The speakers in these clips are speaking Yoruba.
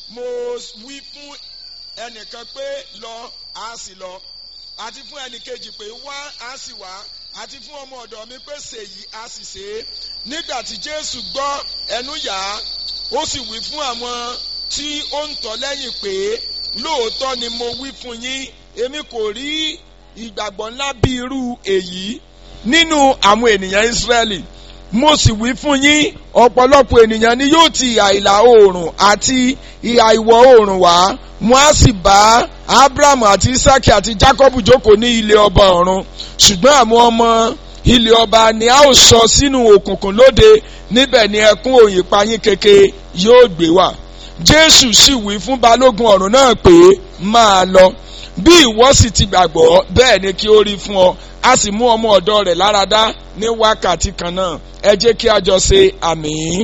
mo wí fún ẹnìkan pé lọ á sì lọ àti fún ẹnìkejì pé wá á sì wá àti fún ọmọ ọ̀dọ̀ mi pé ṣèyí á sì ṣe é nígbà tí jésù gbọ́ ẹnu yà á ó sì wí fún àwọn tí ó ń tọ́ lẹ́yìn pé lóòótọ́ ni mo wí fún yín èmi kò rí ìgbàgbọ́ ńlá bí irú èyí nínú àwọn ènìyàn Ísírẹ́lì mo sì wí fún yín ọ̀pọ̀lọpọ̀ ènìyàn ni yóò ti ìhà ìlà oòrùn àti ìhà ìwọ̀ oòrùn wá wọn á sì bá Abrahamu àti Isaki àti Jacob jókòó ní ilé ọba ọ̀run ṣùgbọ́n àwọn ọmọ ilé ọba ni a ó sọ sínú òkùnkùn lóde níbẹ̀ ni ẹkún òyìn payín keke yóò gbé wà Jésù sì wí fún balógun ọ̀run náà pé máa lọ bí ìwọ sì ti gbàgbọ́ bẹ́ẹ̀ ni kí ó rí fún ọ a sì mú ọmọ ọ̀dọ̀ rẹ̀ láradá ní wákàtí kan náà ẹ jẹ́ kí a jọ ṣe àmín.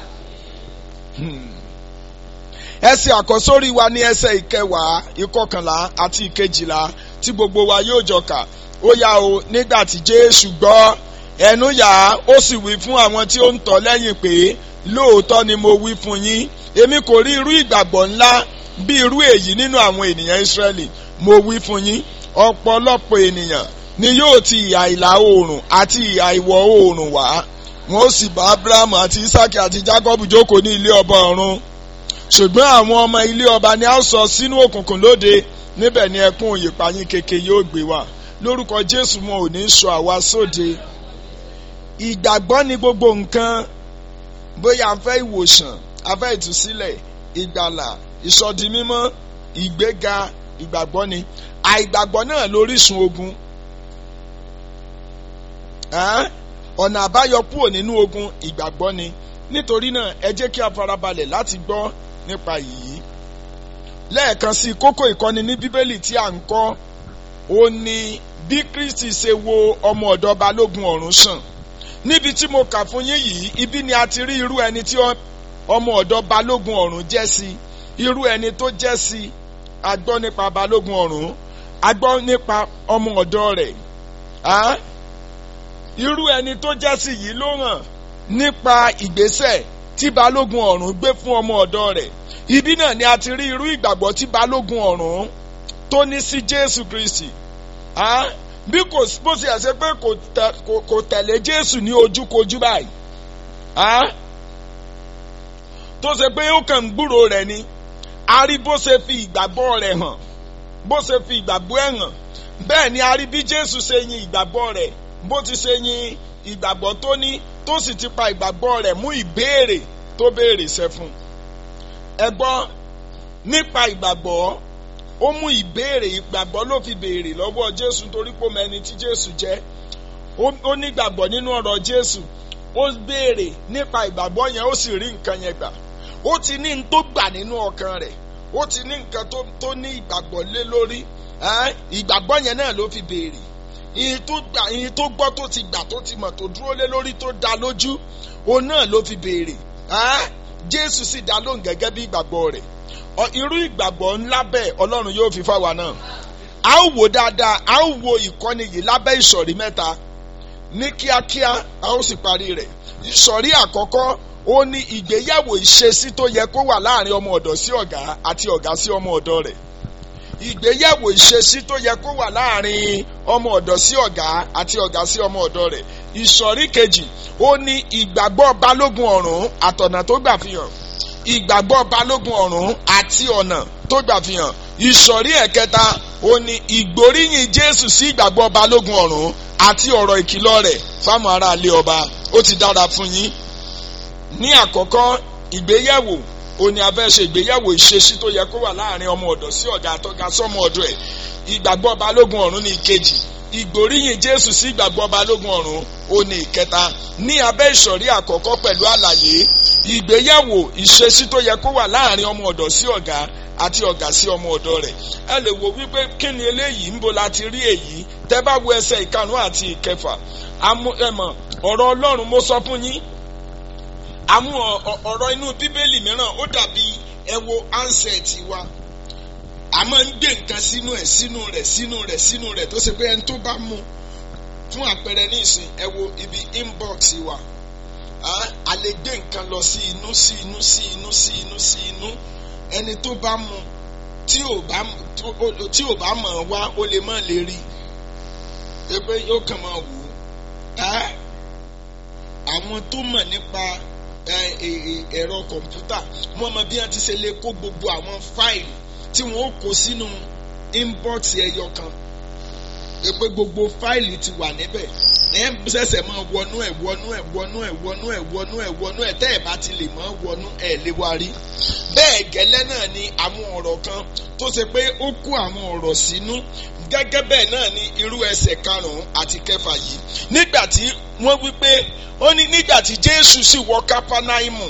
ẹsẹ̀ àkọ́sórí wa ní ẹsẹ̀ ìkẹwàá ìkọkànlá àti ìkejìlá tí gbogbo wa yóò jọ kà ó yá o nígbà tí Jésù gbọ́ ẹnu yà á ó sì wí fún àwọn tí ó ń tọ̀ lẹ́yìn pé lóòótọ́ ni mo wí fún yín èmi kò rí irú ìgbàgbọ́ ńlá bí irú èyí nínú àwọn ènìyàn Ísírẹ́lì mo wí fún yín ọ̀pọ̀lọpọ̀ ènìyàn ni yóò ti ìhà ìlà oòrùn àti ìhà ìwọ̀ oòrùn wá wọn ó sì bá Abrahamu àti Isaki àti Jacob jókòó ní ilé ọba ọ̀run ṣùgbọ́n àwọn ọmọ ilé ọba ni a ó sọ sínú òkùnkùn lóde níbẹ̀ ni ẹkún òyìnpáyín keke yóò gbé wá lórúkọ Jésù wọn ò ní sọ àwa sóde ìgbàgbọ́ ni gbogbo nǹkan bóyá a fẹ́ ìwòsàn a fẹ́ ìtúsílẹ̀ ìgbàlà ìsọdimímọ́ ìgbéga ìgbàgbọ́ ni àìgbàgbọ́ náà lórísun ogun ọ̀nà àbáyọ kúrò nínú ogun ìgbàgbọ́ ni nítorí náà ẹ jẹ́ kí a farabalẹ̀ láti gbọ́ nípa yìí lẹ́ẹ̀kan sí kókó ìkọ́ni ní bíbélì tí à ń kọ́ ó ní bí Kristi ṣe wo ọmọ ọ̀dọ̀ balógun ọ̀run sàn níbi tí mo kà fún yín yìí ibi ni a ti rí irú ẹni tí ọmọ ọ̀dọ̀ balógun ọ̀run jẹ́ sí irú ẹni tó jẹ́ sí a gbọ́ nípa balógun ọ̀run a gbọ́ nípa ọmọ ọ̀dọ̀ rẹ̀ irú ẹni tó jẹ́ sí yìí ló hàn nípa ìgbésẹ̀ tí balógun ọ̀run gbé fún ọmọ ọ̀dọ̀ rẹ̀ ibi náà ni a ti rí irú ìgbàgbọ́ tí balógun ọ̀run tó ní sí Jésù Kristi bí kò bó ṣe ṣe pé kò tẹ̀lé Jésù ní ojúkojú báyìí tó ṣe pé ó kàn ń gbúrò rẹ̀ ni a rí bó ṣe fi ìgbàgbọ́ rẹ̀ hàn bó ṣe fi ìgbàgbọ́ ẹ̀ hàn bẹ́ẹ̀ ni a rí bí Jésù ṣe yin ìgbàgbọ́ rẹ̀ bó ti ṣe yin ìgbàgbọ́ tó ní tó sì ti pa ìgbàgbọ́ rẹ̀ mú ìbéèrè tó béèrè ṣẹ fún ẹ gbọ́ nípa ìgbàgbọ́ ó mú ìbéèrè ìgbàgbọ́ ló fi béèrè lọ́wọ́ Jésù torí pé ó mọ ẹni tí Jésù jẹ́ ó ní ìgbàgbọ́ nínú ọ̀rọ̀ Jésù ó béèrè nípa ìgbàgbọ́ yẹn ó sì rí nǹkan yẹn gbà ó ti ní n tó gbà nínú ọkàn rẹ̀ ó ti ní nǹkan tó ní ìgbàgbọ́ lé lórí ìgbàgbọ́ yẹn náà ló fi béèrè ìyìn tó gbà ìyìn tó gbọ́ tó ti gbà tó ti mọ̀ tó dúró lé lórí tó dá lójú òun náà ló fi béèrè Jésù sì dá lóhùn gẹ́gẹ́ bí ìgbàgbọ́ rẹ̀ irú ìgbàgbọ́ ńlá bẹ́ẹ̀ Ọlọ́run yóò fi fáwa náà a ó wò dáadáa a ó wo ìkọ́ni yìí lábẹ́ ìsọ̀rí mẹ́ta ní kíákíá a ó sì parí rẹ̀ ìsọ̀rí àkọ́kọ́ ó ní ìgbéyàwó ìṣesí tó yẹ kó wà láàrin ọmọ ọ̀dọ̀ sí ọ̀gá àti ọ̀gá sí ọmọ ọ̀dọ̀ rẹ̀ ìgbéyàwó ìṣesí tó yẹ kó wà láàrin ọmọ ọ̀dọ̀ sí ọ̀gá àti ọ̀gá sí ọmọ ọ̀dọ̀ rẹ̀ ìsọ̀rí kejì ó ní ìgbàgbọ́ balógun ọ̀run àtọ̀nà tó gbà fi hàn ìgbàgbọ́ balógun ọ̀run àti ọ̀nà tó gbà fi hàn ìsọ̀rí ẹ̀kẹta ó ní ìgbóríyìn Jésù sí ìgbàgbọ́ balógun ọ̀run àti ọ̀rọ̀ ìkìlọ̀ rẹ̀ fáwọn aráalé ọba ó ti dára fún yín ní àkọ́kọ́ ìgbéyàwó ó ní a fẹ́ ṣe ìgbéyàwó ìṣesí tó yẹ kó wà láàrin ọmọ ọ̀dọ̀ sí ọ̀gá àtọ́gá sọ́mọ ọ̀dọ̀ ẹ̀ ìgbàgbọ́ balógun ọ̀run ní ìkejì ìgbóríyìn Jésù sí ìgbàgbọ́ balógun ọ̀run ó ní ìkẹta ní abẹ́ ìsọ̀rí àkọ́kọ́ pẹ̀lú àlàyé ìgbéyàwó ìṣesí tó yẹ kó wà láàrin ọmọ ọ̀dọ̀ sí ọ̀gá àti ọ̀gá sí ọmọ ọ̀dọ̀ rẹ̀ ẹ lè wo wípé kí ni eléyìí ń bo láti rí èyí tẹ́ bá wo ẹsẹ̀ ìkarùn àti ìkẹfà ẹmọ ọ̀rọ̀ Ọlọ́run mo sọ fún yín àmú ọ̀rọ̀ inú bíbélì mìíràn ó dàbí ẹ wo ansẹ̀tì wa a máa ń gbé nǹkan sínú ẹ̀ sínú rẹ̀ sínú rẹ̀ sínú rẹ̀ tó ṣe pé ẹni tó bá mú fún àpẹẹrẹ ní ìsìn ẹ wo ibi inbox wa a lè gbé nǹkan lọ sí inú sí inú sí inú sí inú sí inú ẹni tó bá mu tí ò bá tí ò bá mọ̀ wá ó lè má lè rí i pé yóò kàn máa wò ó àwọn tó mọ̀ nípa ẹ̀rọ kọ̀ǹpútà wọ́n mọ bí wọ́n ti ṣe lè kó gbogbo àwọn fáìlì tí wọ́n ó kó sínú inbox ẹyọ kan pé gbogbo fáìlì ti wà níbẹ̀ ẹ̀ ń ṣẹ̀ṣẹ̀ máa wọnú ẹ̀ wọnú ẹ̀ wọnú ẹ̀ wọnú ẹ̀ wọnú ẹ̀ wọnú ẹ̀ tẹ́ ẹ̀ bá ti lè máa wọnú ẹ̀ lè wá rí. bẹ́ẹ̀ gẹ́lẹ́ náà ni àwọn ọ̀rọ̀ kan tó ṣe pé ó kó àwọn ọ̀rọ̀ sínú gẹ́gẹ́ bẹ́ẹ̀ náà ni irú ẹsẹ̀ karùn-ún àti kẹfà yìí nígbà tí wọ́n wí pé ó ní nígbà tí Jésù sì wọ Kápánáímù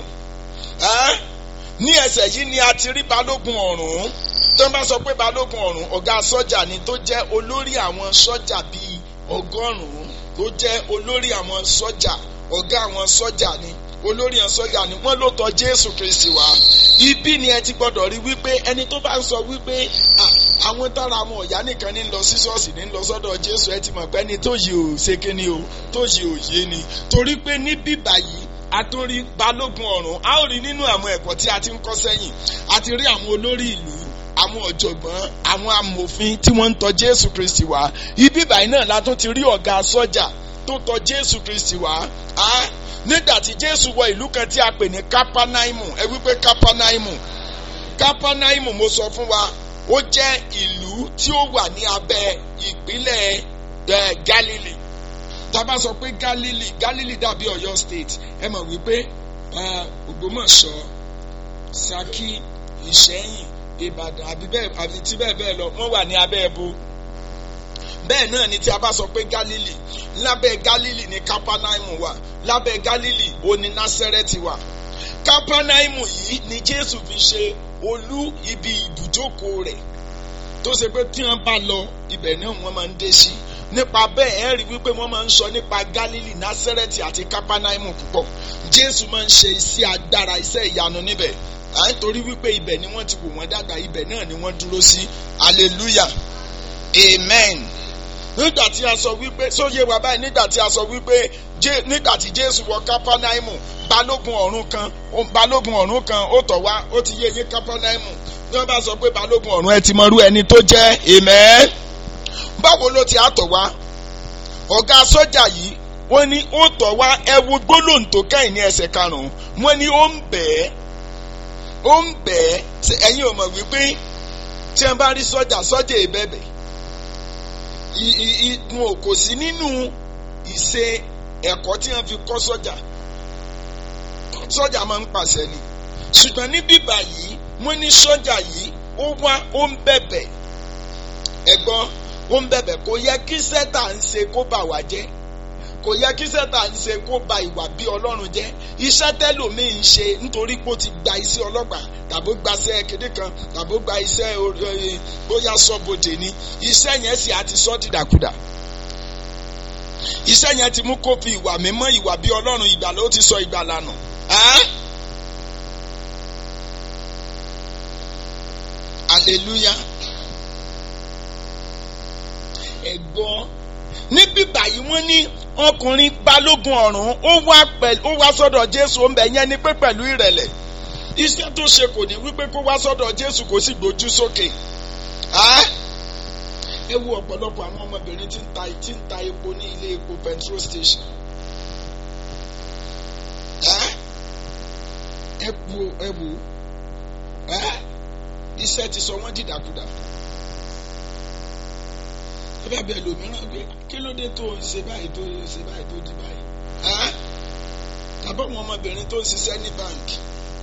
ní ẹsẹ̀ yìí ni a ti rí balógun ọ̀rún tó ń bá sọ pé balógun ọ̀rún ọ̀gá sọ́jà ni tó jẹ́ olórí àwọn sọ́jà bíi ọgọ́rùn-ún tó jẹ́ olórí àwọn sọ́jà ọ̀gá àwọn sọ́jà ni olórí àwọn sọ́jà ni wọ́n ló tọ̀ Jésù Kristi wá ibi ni ẹ ti gbọ́dọ̀ rí wípé ẹni tó bá ń sọ wípé àwọn tára àwọn ọ̀yá nìkan ní lọ sí ṣọ́ọ̀ṣì ní lọ sọ́dọ̀ Jésù ẹ ti mọ̀ pé ẹni tó yìí ò ṣe kíni o tó yìí ò yé ni torí pé ní bíbà yìí àtòrí balógun ọ̀run a ó rí nínú àwọn ẹ̀kọ́ tí a ti ń kọ́ sẹ́yìn a ti rí àwọn olórí ìlú àwọn ọ̀jọ̀gbọ́n àwọn amòfin tí wọ́n ń tọ̀ Jésù Kristi wá ibi báyìí náà la tún ti rí ọ̀gá sọ́jà tó tọ̀ Jésù Kristi wá nígbà tí Jésù wọ ìlú kan tí a pè ní Kápánáímù ẹ wípé Kápánáímù Kápánáímù mo sọ fún wa ó jẹ́ ìlú tí ó wà ní abẹ́ ìpínlẹ̀ Galilee tábà sọ pé Galilee Galilee dàbí Ọ̀yọ́ state ẹ mọ̀ wípé Ògbómọ̀ṣọ́ Ṣakí Ìṣẹ́yìn Ìbàdàn àbí bẹ́ẹ̀ àbí tí bẹ́ẹ̀ bẹ́ẹ̀ lọ wọ́n wà ní abẹ́ ẹ̀bù bẹ́ẹ̀ náà ni tí a bá sọ pé Galilee lábẹ́ Galilee ni Kápánáímù wà lábẹ́ Galilee ó ní Násẹ́rẹ́tì wà Kápánáímù yìí ni Jésù fi ṣe olú ibi ibùjókòó rẹ̀ tó ṣe pé tí wọ́n bá lọ ibẹ̀ náà wọ́n máa ń dé sí nípa bẹ́ẹ̀ ẹ rí wípé wọ́n máa ń sọ nípa Galilee Násẹ́rẹ́tì àti Kápánáímù púpọ̀ Jésù máa ń ṣe iṣẹ́ agbára iṣẹ́ ìyanu níbẹ̀ à ń torí wípé ibẹ̀ ni wọ́n ti wò wọ́n dàgbà ibẹ̀ náà ni wọ́n dúró sí hallelujah amen nígbà tí a sọ wípé sóye wa báyìí nígbà tí a sọ wípé nígbà tí Jésù wọ Kápánáímù balógun ọ̀rún kan balógun ọ̀rún kan ó tọ̀ wá ó ti yé yín Kápánáímù bí wọ́n bá sọ pé balógun ọ̀rún ẹ ti mọrú ẹni tó jẹ́ amen báwo ló ti àtọ̀ wá ọ̀gá sọ́jà yìí wọ́n ní ó tọ̀ wá ẹ wo gbólóhùn tó kẹ́yìn ní ẹsẹ̀ karùn-ún wọ́n ní ó ń bẹ̀ẹ́ ó ń bẹ̀ ẹ́ ẹ̀yin ò mọ̀ wípé tí wọ́n bá rí sọ́jà sọ́jà ìbẹ̀bẹ̀ wọn kò sí nínú ìṣe ẹ̀kọ́ tí wọ́n fi kọ́ sọ́jà sọ́jà máa ń pàṣẹ ni ṣùgbọ́n ní bíbà yìí wọ́n ní sọ́jà yìí ó wá ó ń bẹ̀bẹ̀ ẹ̀gbọ́n ó ń bẹ̀bẹ̀ kò yẹ kí sẹ́tà ń ṣe kó bà wá jẹ́ kò yẹ kí sẹ́tà ń ṣe kó ba ìwà bí ọlọ́run jẹ́ iṣẹ́ tẹ́lòmíì ń ṣe nítorí pé ó ti gba iṣẹ́ ọlọ́pàá tàbó gba iṣẹ́ kéde kan tàbó gba iṣẹ́ bóyá sọ́bodè ni iṣẹ́ yẹn sì á ti sọ́ dìdàkudà iṣẹ́ yẹn ti mú kó fi ìwà mímọ́ ìwà bí ọlọ́run ìgbàlà ó ti sọ ìgbàlà nù. hallelujah ẹ̀gbọ́n níbí báyìí wọ́n ní ọkùnrin balógun ọ̀rún ó wá pẹ̀lú ó wá sọ́dọ̀ jésù ó ń bẹ̀ yẹn ni pé pẹ̀lú ìrẹ̀lẹ̀ iṣẹ́ tó ṣe kò ní wípé kó wá sọ́dọ̀ jésù kó sì gbójú sókè ẹ wo ọ̀pọ̀lọpọ̀ àwọn ọmọbìnrin tí ń ta tí ń ta epo ní ilé epo petrol station ẹ wo ẹ wo iṣẹ́ ti sọ wọ́n dìdàkudà bá bẹ lòmíràn gbé kí ló dé tó ń ṣe báyìí tó ń ṣe báyìí tó di báyìí. tàbí àwọn ọmọbìnrin tó ń ṣiṣẹ́ ní báńkì.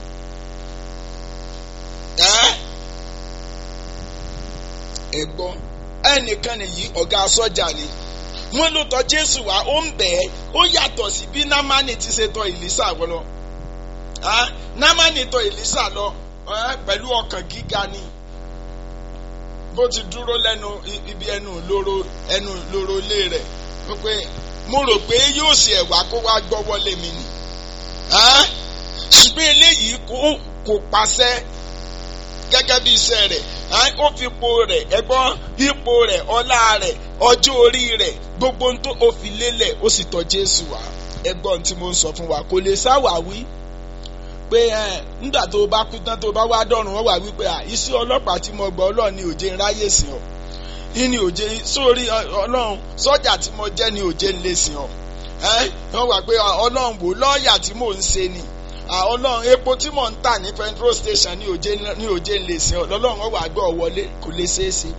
ẹ̀gbọ́n ẹnìkan nìyí ọ̀gá sọ́jà ni wọ́n ló tọ̀ Jésù wá ó ń bẹ̀ ẹ́ ó yàtọ̀ sí bí námánì ti ṣe tọ̀ Èlísà lọ. námánì tọ̀ Èlísà lọ pẹ̀lú ọkàn gíga ni bó ti dúró lẹ́nu ibi ẹnu lóró ẹnu lóró lé rẹ̀ wípé mo rò pé yóò ṣe ẹ̀wà kó wá gbọ́wọ́ lé mi ni ṣùgbọ́n eléyìí kò pàṣẹ gẹ́gẹ́ bí iṣẹ́ rẹ̀ ó fi ipò rẹ̀ ẹ̀gbọ́n ipò rẹ̀ ọlá rẹ̀ ọjọ́ orí rẹ̀ gbogbo ohun tó o fi lélẹ̀ ó sì tọ̀ Jésù wá ẹ̀gbọ́n tí mo ń sọ fún wa kò lè sáwàwí pé ẹ nígbà tó bá kú tán tó bá wá dọ̀run wọ́n wà wípé à iṣẹ́ ọlọ́pàá tí mo gbọ́ ọlọ́run ni òjé ń ráyè sìn ọ́ ní òjé sórí ọlọ́run sọ́jà tí mo jẹ́ ni òjé ń lè sìn ọ́ ẹ wọ́n wà pé ọlọ́run wò lọ́ọ̀yà tí mò ń ṣe ni ọlọ́run epo tí mò ń tà ní petrol station ní òjé ní òjé ń lè sìn ọ́ lọ́lọ́run wọ́n wà gbọ́ wọlé kò lè ṣeé ṣe.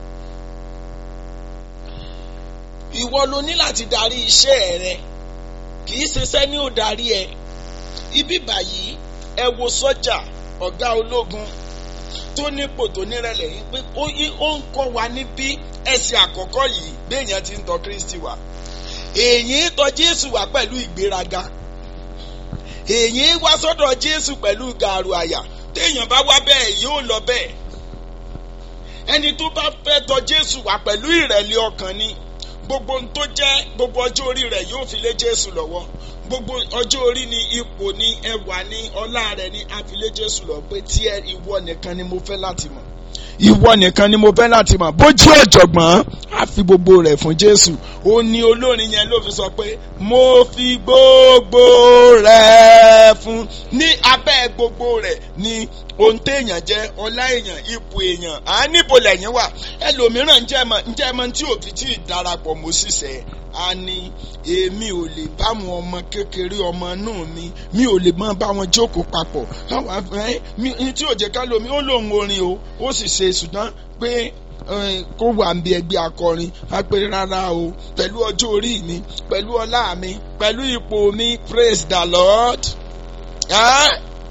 ìwọ ló ní láti darí iṣẹ́ rẹ kì í ṣiṣẹ́ ní ò darí ẹ ibi báyìí ẹ wo sọ́jà ọ̀gá ológun tó nípò tó nírẹ̀lẹ̀ yìí pé ó ń kọ́ wa níbí ẹsẹ̀ àkọ́kọ́ yìí béèyàn ti ń tọ́ Kristi wá èyí tọ̀ Jésù wá pẹ̀lú ìgbéraga èyí wá sọ́dọ̀ Jésù pẹ̀lú gàrú àyà téèyàn bá wá bẹ́ẹ̀ yóò lọ bẹ́ẹ̀ ẹni tó bá fẹ́ tọ̀ Jésù wá pẹ̀lú ìrẹ̀lẹ̀ ọkàn ni gbogbo ohun tó jẹ́ gbogbo ọjọ́ orí rẹ̀ yóò fi lé Jésù lọ́wọ́ gbogbo ọjọ́ orí ni ipò ni ẹwà ni ọlá rẹ̀ ni a fi lé Jésù lọ pé tí ẹ ìwọ nìkan ni mo fẹ́ láti mọ̀ ìwọ nìkan ni mo fẹ́ láti mọ̀ bó jẹ́ ọ̀jọ̀gbọ́n a fi gbogbo rẹ̀ fún Jésù ó ní olórin yẹn ló fi sọ pé mo fi gbogbo rẹ̀ fún ní abẹ́ gbogbo rẹ̀ ni ohun téèyàn jẹ́ ọlá èèyàn ipò èèyàn à ń níbo lẹ́yìn wà ẹlòmíràn ǹjẹ́ mọ̀ ǹjẹ́ mọ̀ tí òfin tí ì darapọ̀ mọ́ sísẹ́ a ní èmi ò lè bá wọn ọmọ kékeré ọmọ inú mi mi ò lè máa bá wọn jókòó papọ̀ àwọn afẹ́ mi tí ò jẹ́ ká lómi ó lóun orin o ó sì ṣe ṣùgbọ́n pé kó wà ń bí ẹgbẹ́ akọrin a pé rárá o pẹ̀lú ọjọ́ orí mi pẹ̀lú ọlá mi pẹ̀lú ipò mi praise the Lord. Ah?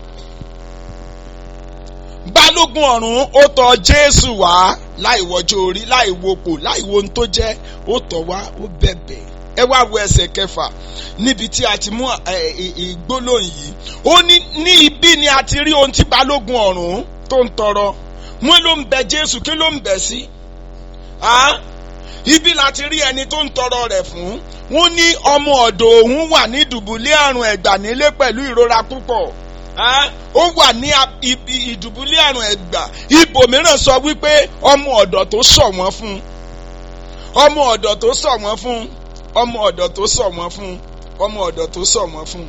balógun ọ̀run ó tọ̀ jésù wá láì wọjọ́ orí láì wopò láì wo ohun tó jẹ́ ó tọ̀ wá ó bẹ̀bẹ̀ ẹ wá wo ẹsẹ̀ kẹfà níbi tí a ti mú ìgbólóhùn yìí ó ní ní ibi ni a ti rí ohun tí balógun ọ̀run tó ń tọrọ wọn ló ń bẹ jésù kí ló ń bẹ sí ibi la ti rí ẹni tó ń tọrọ rẹ̀ fún wọn ní ọmọ ọ̀dọ̀ òun wà ní dùbúlẹ̀ àrùn ẹ̀gbà nílé pẹ̀lú ìrora púpọ̀ ó wà ní ìdùbúlẹ̀ àrùn ẹ̀gbà ibòmíràn sọ wípé ọmọ ọ̀dọ̀ tó sọ̀ wọ́n fún ọmọ ọ̀dọ̀ tó sọ̀ wọ́n fún ọmọ ọ̀dọ̀ tó sọ̀ wọ́n fún ọmọ ọ̀dọ̀ tó sọ̀ wọ́n fún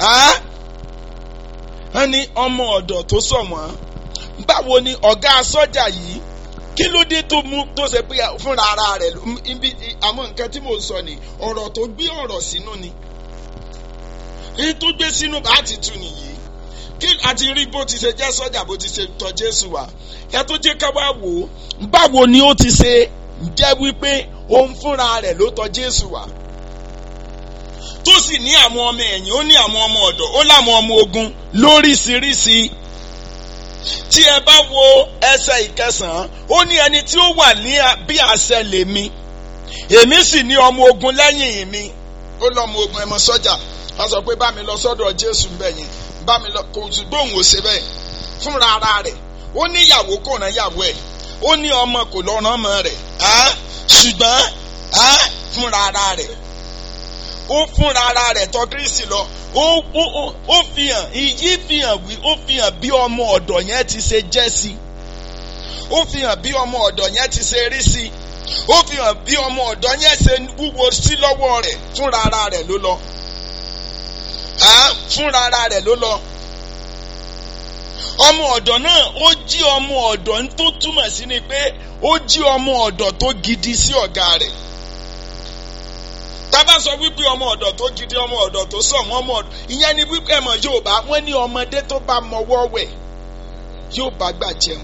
wọ́n ní ọmọ ọ̀dọ̀ tó sọ̀ wọ́n báwo ni ọ̀gá sọ́jà yìí kí ló dé tó mú tó ṣe pé fúnra ara rẹ̀ ibi àwọn nǹkan tí mò ń sọ ni ọ̀rọ̀ tó gbé ọ̀rọ̀ sínú ni èyí tó gbé sínú bá ti tu nìyí kí àti rí bó ti ṣe jẹ́ sọ́jà bó ti ṣe tọ̀ Jésù wá ẹ tó jẹ́ ká wá wò ó báwo ni ó ti ṣe jẹ́ wípé òun fúnra rẹ̀ ló tọ̀ Jésù wá tó sì ní àwọn ọmọ ẹ̀yìn ó ní àwọn ọmọ ọ̀dọ̀ ó láwọn ọmọ ogun lóríṣiríṣi tí ẹ bá wo ẹsẹ̀ ìkẹsàn-án ó ní ẹni tí ó wà ní bí àṣẹ lèmi èmi sì ní ọmọ ogun lẹ́yìn mi ó lọ́mọ ogun ẹmọ sọ́jà wọ́n sọ pé bá mi lọ sọ́dọ̀ Jésù bẹ́yìn bá mi lọ kò sì gbóhùn ó ṣe bẹ́ẹ̀ fúnra ara rẹ̀ ó ní ìyàwó kò rán ìyàwó ẹ̀ ó ní ọmọ kò lọ rán ọmọ rẹ̀ ṣùgbọ́n fúnra ara rẹ̀ ó fúnra ara rẹ̀ tọ̀ Kristi lọ ó ó ó fi hàn ìyí fi hàn wí ó fi hàn bí ọmọ ọ̀dọ̀ yẹn ti ṣe jẹ́ sí ó fi hàn bí ọmọ ọ̀dọ̀ yẹn ti ṣe rí sí ó fi hàn bí ọmọ ọ̀dọ̀ yẹn ṣe wúwo sí lọ́wọ́ rẹ̀ fúnra ara rẹ̀ ló lọ fúnra ara rẹ̀ ló lọ ọmọ ọ̀dọ̀ náà ó jí ọmọ ọ̀dọ̀ tó túmọ̀ sí ni pé ó jí ọmọ ọ̀dọ̀ tó gidi sí ọ̀gá rẹ̀ tábà sọ wípé ọmọ ọ̀dọ̀ tó gidi ọmọ ọ̀dọ̀ tó sọ wọn ọmọ ọ̀dọ̀ ìyẹn ni wípé ẹ̀mọ̀ Yorùbá wọ́n ní ọmọdé tó bá mọwọ́ wẹ̀ yóò bá gbà jẹun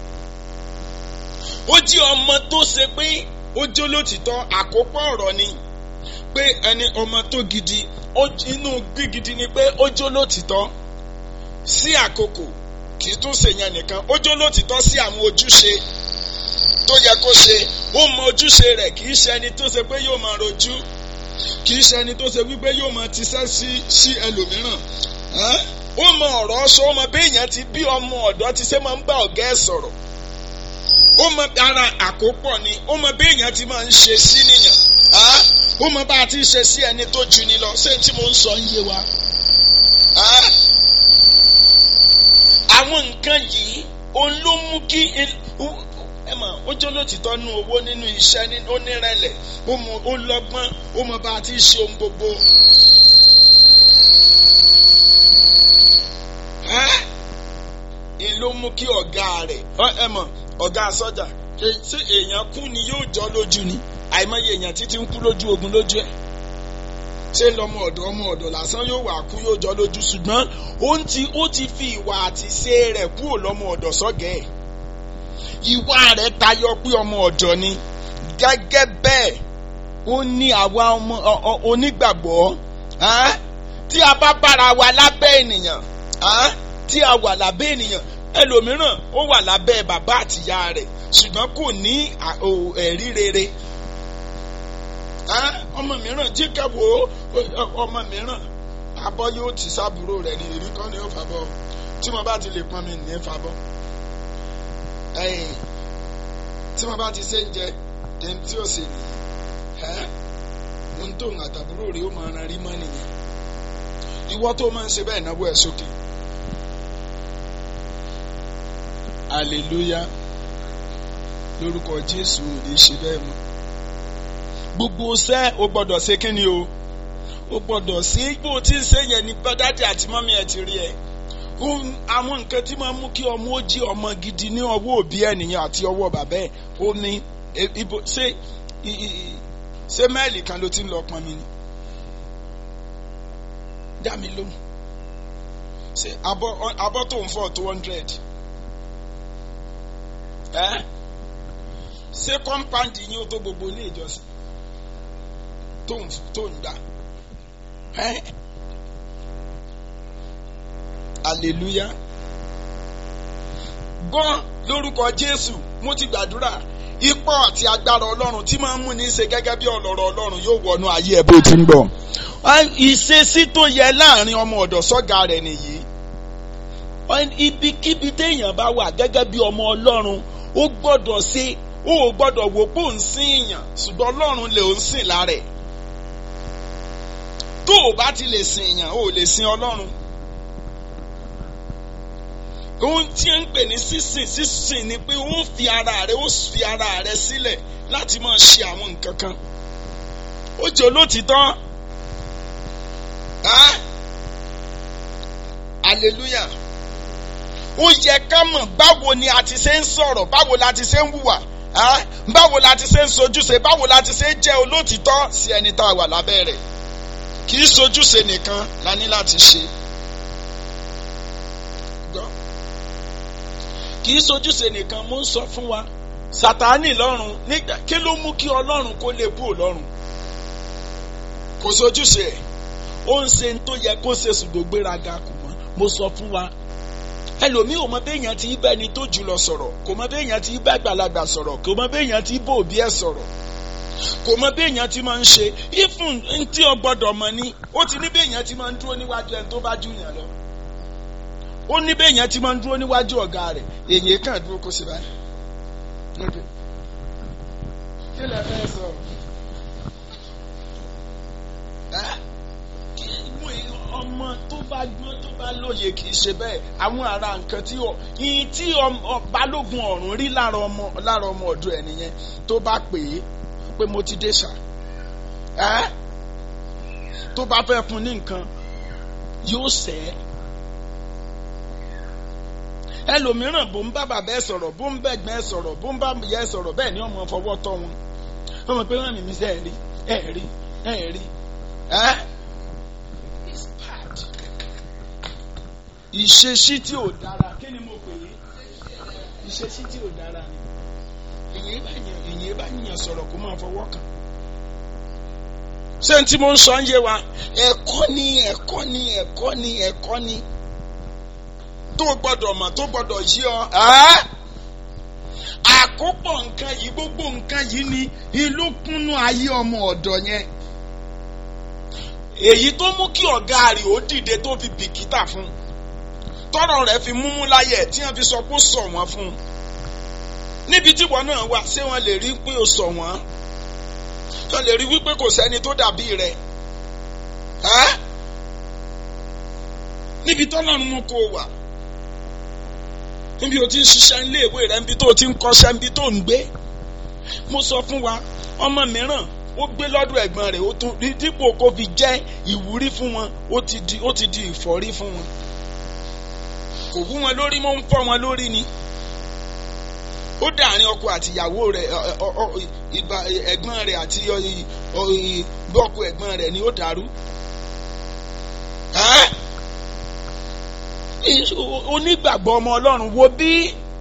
ó jí ọmọ tó ṣe pé ó jó lótìtọ́ àkópọ̀ ọ̀rọ̀ ni pé ẹni ọmọ tó gidi inú gígidi ni pé ó jó lótìtọ́ sí àkókò kì í tún ṣèyàn nìkan ó jó lótìtọ́ sí àwọn ojúṣe tó yẹ kó ṣe ó mọ ojúṣe rẹ̀ kì í ṣe ẹni tó ṣe pé yóò máa rojú kì í ṣe ẹni tó ṣe wípé yóò máa tiṣẹ́ sí sí ẹlòmíràn ó mọ ọ̀rọ̀ sọ ó mọ béèyàn ti bí ọmọ ọ̀dọ́ ti ṣe máa ń bá ọ̀gá ẹ̀ sọ̀rọ̀ ó mọ ara àkópọ̀ ni ó mọ béèyàn ti máa ń ṣe sí nìyàn ó mọ bá a ti ṣe sí ẹni tó ju ni lọ ṣé tí mo ń sọ ń yé wa. àwọn nǹkan yìí òun ló mú kí ẹ mọ̀ ó jẹ́ olótìtọ́ nú owó nínú iṣẹ́ ó nírẹ̀lẹ̀ ó mọ ó lọ́gbọ́n ó mọ bá a ti ṣe ohun gbogbo. kí ọ̀gá rẹ̀ ẹ mọ̀ ọ̀gá sọ́jà ṣé èèyàn kú ni yóò jọ lójú ni àìmọye èèyàn títí ń kú lójú ogun lójú ẹ̀ ṣé lọmọ ọ̀dọ̀ ọmọ ọ̀dọ̀ lásán yóò wà kú yóò jọ lójú ṣùgbọ́n ó ti ó ti fi ìwà àti ṣe rẹ̀ kúrò lọmọ ọ̀dọ̀ sọ́gẹ̀ ẹ̀ ìwà rẹ̀ tayọ pé ọmọ ọ̀dọ̀ ni gẹ́gẹ́ bẹ́ẹ̀ ó ní àwa ọmọ onígbàgbọ́ tí a bá bára wa lábẹ́ ènìyàn tí a wà lábẹ́ ènìyàn ẹlòmíràn ó wà lábẹ́ bàbá àtìyá rẹ̀ ṣùgbọ́n kò ní ẹ̀rí rere ọmọ mìíràn jí kẹwò ọmọ mìíràn abọ́ yóò ti sábúrò rẹ̀ ní èrí kan ní ó fàbọ̀ tí mo bá ti lè pọn mi ní fàbọ̀ tí mo bá ti ṣe ń jẹ ẹni tí ó ṣe nìyí ohun tó ń àtàbúrò rẹ̀ ó máa ran rí mọ́ nìyẹn ìwọ tó máa ń ṣe bẹ́ẹ̀ náwó ẹ̀ sókè hallelujah lórúkọ Jésù ò lè ṣe bẹ́ẹ̀ mọ́ gbogbo ṣẹ́ o gbọ́dọ̀ ṣe kí ni o o gbọ́dọ̀ ṣe bó o ti ń ṣe yẹn ní bọ́dádì àti mọ́mí ẹ̀ ti rí ẹ àwọn nǹkan tí máa ń mú kí ọmọ ó jí ọmọ gidi ní ọwọ́ òbí ènìyàn àti ọwọ́ bàbá ẹ̀ ó ní ibo ṣé ṣé mẹ́ẹ̀lì kan ló ti ń lọ pọn mi ni dá mi lóhùn ṣe abọ́ abọ́ tó ń fọ́ two hundred ẹ́ ṣé kọ́ńpáǹdì yín ó tó gbogbo ilé ìjọsìn tó ń tó ń dá ẹ́ hallelujah gbọ́n lórúkọ Jésù mo ti gbàdúrà ipò àti agbára Ọlọ́run tí máa ń mú ní ṣe gẹ́gẹ́ bí ọlọ́rọ̀ Ọlọ́run yóò wọnú ayé ẹ̀ bó ti ń bọ̀ ìṣesí tó yẹ láàrin ọmọ ọ̀dọ̀ sọ́gà rẹ̀ nìyí ibikíbi téèyàn bá wà gẹ́gẹ́ bí ọmọ Ọlọ́run ó gbọ́dọ̀ ṣe ó gbọ́dọ̀ wò pé òun sìn èèyàn ṣùgbọ́n Ọlọ́run lè ń sìn lára ẹ̀ tó o bá ti lè sìn èèyàn o lè sìn Ọlọ́run ohun tí ń pè ní sísìn sísìn ni pé ó fi ara rẹ ó fi ara rẹ sílẹ̀ láti máa ṣe àwọn nǹkan kan ó jẹ́ olótìtọ́ hallelujah ó yẹ ká mọ̀ báwo ni a ti ṣe ń sọ̀rọ̀ báwo la ti ṣe ń hùwà báwo la ti ṣe ń sojúṣe báwo la ti ṣe ń jẹ́ olótìtọ́ sí ẹni tá a wà lábẹ́ rẹ̀ kì í sojúṣe nìkan la ní láti ṣe. kì í sojúṣe nìkan mo ń sọ fún wa sátánì lọ́rùn nígbà kí ló mú kí ọlọ́run kó lè kú ọlọ́run kò sojúṣe ẹ̀ ó ń ṣe tó yẹ kó ṣe ṣùgbọ́n gbéraga kò mọ́ mo sọ fún wa ẹlòmíì ò mọ béèyàn ti bá ẹni tó jùlọ sọ̀rọ̀ kò mọ béèyàn ti bá àgbàlagbà sọ̀rọ̀ kò mọ béèyàn ti bá òbí ẹ̀ sọ̀rọ̀ kò mọ béèyàn ti máa ń ṣe ifun tí o gbọ́dọ̀ mọ̀ ni ó ti ní béèyàn ti máa ń dúró níwájú ẹni tó bá jù yàn lọ ó ní béèyàn ti máa ń dúró níwájú ọ̀gá rẹ̀ èyí kàn dúró kó sì báyìí kí lè fẹ́ sọ ọmọ tó bá gbọ́n tó bá lóye kì í ṣe bẹ́ẹ̀ àwọn ará nǹkan tí ọ ìyìn tí balógun ọ̀run rí lára ọmọ lára ọmọ ọ̀dọ̀ ẹ̀ nìyẹn tó bá pè é pé mo ti dé ṣá ẹ́ tó bá fẹ́ fún ní nǹkan yóò sẹ́ ẹlòmíràn bó ń bá bàbá ẹ sọ̀rọ̀ bó ń bẹ̀gbẹ́ ẹ sọ̀rọ̀ bó ń bá ìyá ẹ sọ̀rọ̀ bẹ́ẹ̀ ni ọmọ fọwọ́ tọ́ wọn ọmọ pé wọ́n mímí sẹ́ ẹ̀ rí ẹ̀ rí ẹ̀ rí ẹ́ it's bad ìṣesí tí ò dára kí ni mo pè é ìṣesí tí ò dára ni èyí bá yàn èyí bá yàn sọ̀rọ̀ kó máa fọwọ́ kàn ṣé n tí mo ń sọ ń yé wa ẹ̀kọ́ ni ẹ̀kọ́ ni ẹ̀kọ́ ni ẹ̀kọ́ ni tó gbọ́dọ̀ mọ̀ tó gbọ́dọ̀ yí ọ. àkópọ̀ nǹkan yìí gbogbo nǹkan yìí ni ìlú kúnnú ayé ọmọ ọ̀dọ̀ yẹn. èyí tó mú kí ọ̀gá rẹ̀ ó dìde tó fi bìkítà fún tọrọ rẹ̀ fi múmú láyẹ̀ tí wọ́n fi sọ pé ó sọ wọ́n fún un. níbi tí wọn náà wà ṣé wọ́n lè rí pé ó sọ wọ́n wọ́n lè rí wípé kò sẹ́ni tó dàbí rẹ̀ níbi tọ́lọ́run mú kó wà níbi o ti ń ṣiṣẹ́ ilé ìwé rẹ níbi tó o ti ń kọ́ṣẹ́ níbi tó ń gbé mo sọ fún wa ọmọ mìíràn ó gbé lọ́dọ̀ ẹ̀gbọ́n rẹ̀ ó tún dípò kó fi jẹ́ ìwúrí fún wọn ó ti di ó ti di ìfọ́rí fún wọn kò wú wọn lórí mọ́ ń fọ́ wọn lórí ni ó dàárín ọkọ àti ìyàwó rẹ̀ ẹ̀gbọ́n rẹ̀ àti bọ́ọ̀kù ẹ̀gbọ́n rẹ̀ ni ó dàrú. onígbàgbọ́ ọmọ ọlọ́run wo bí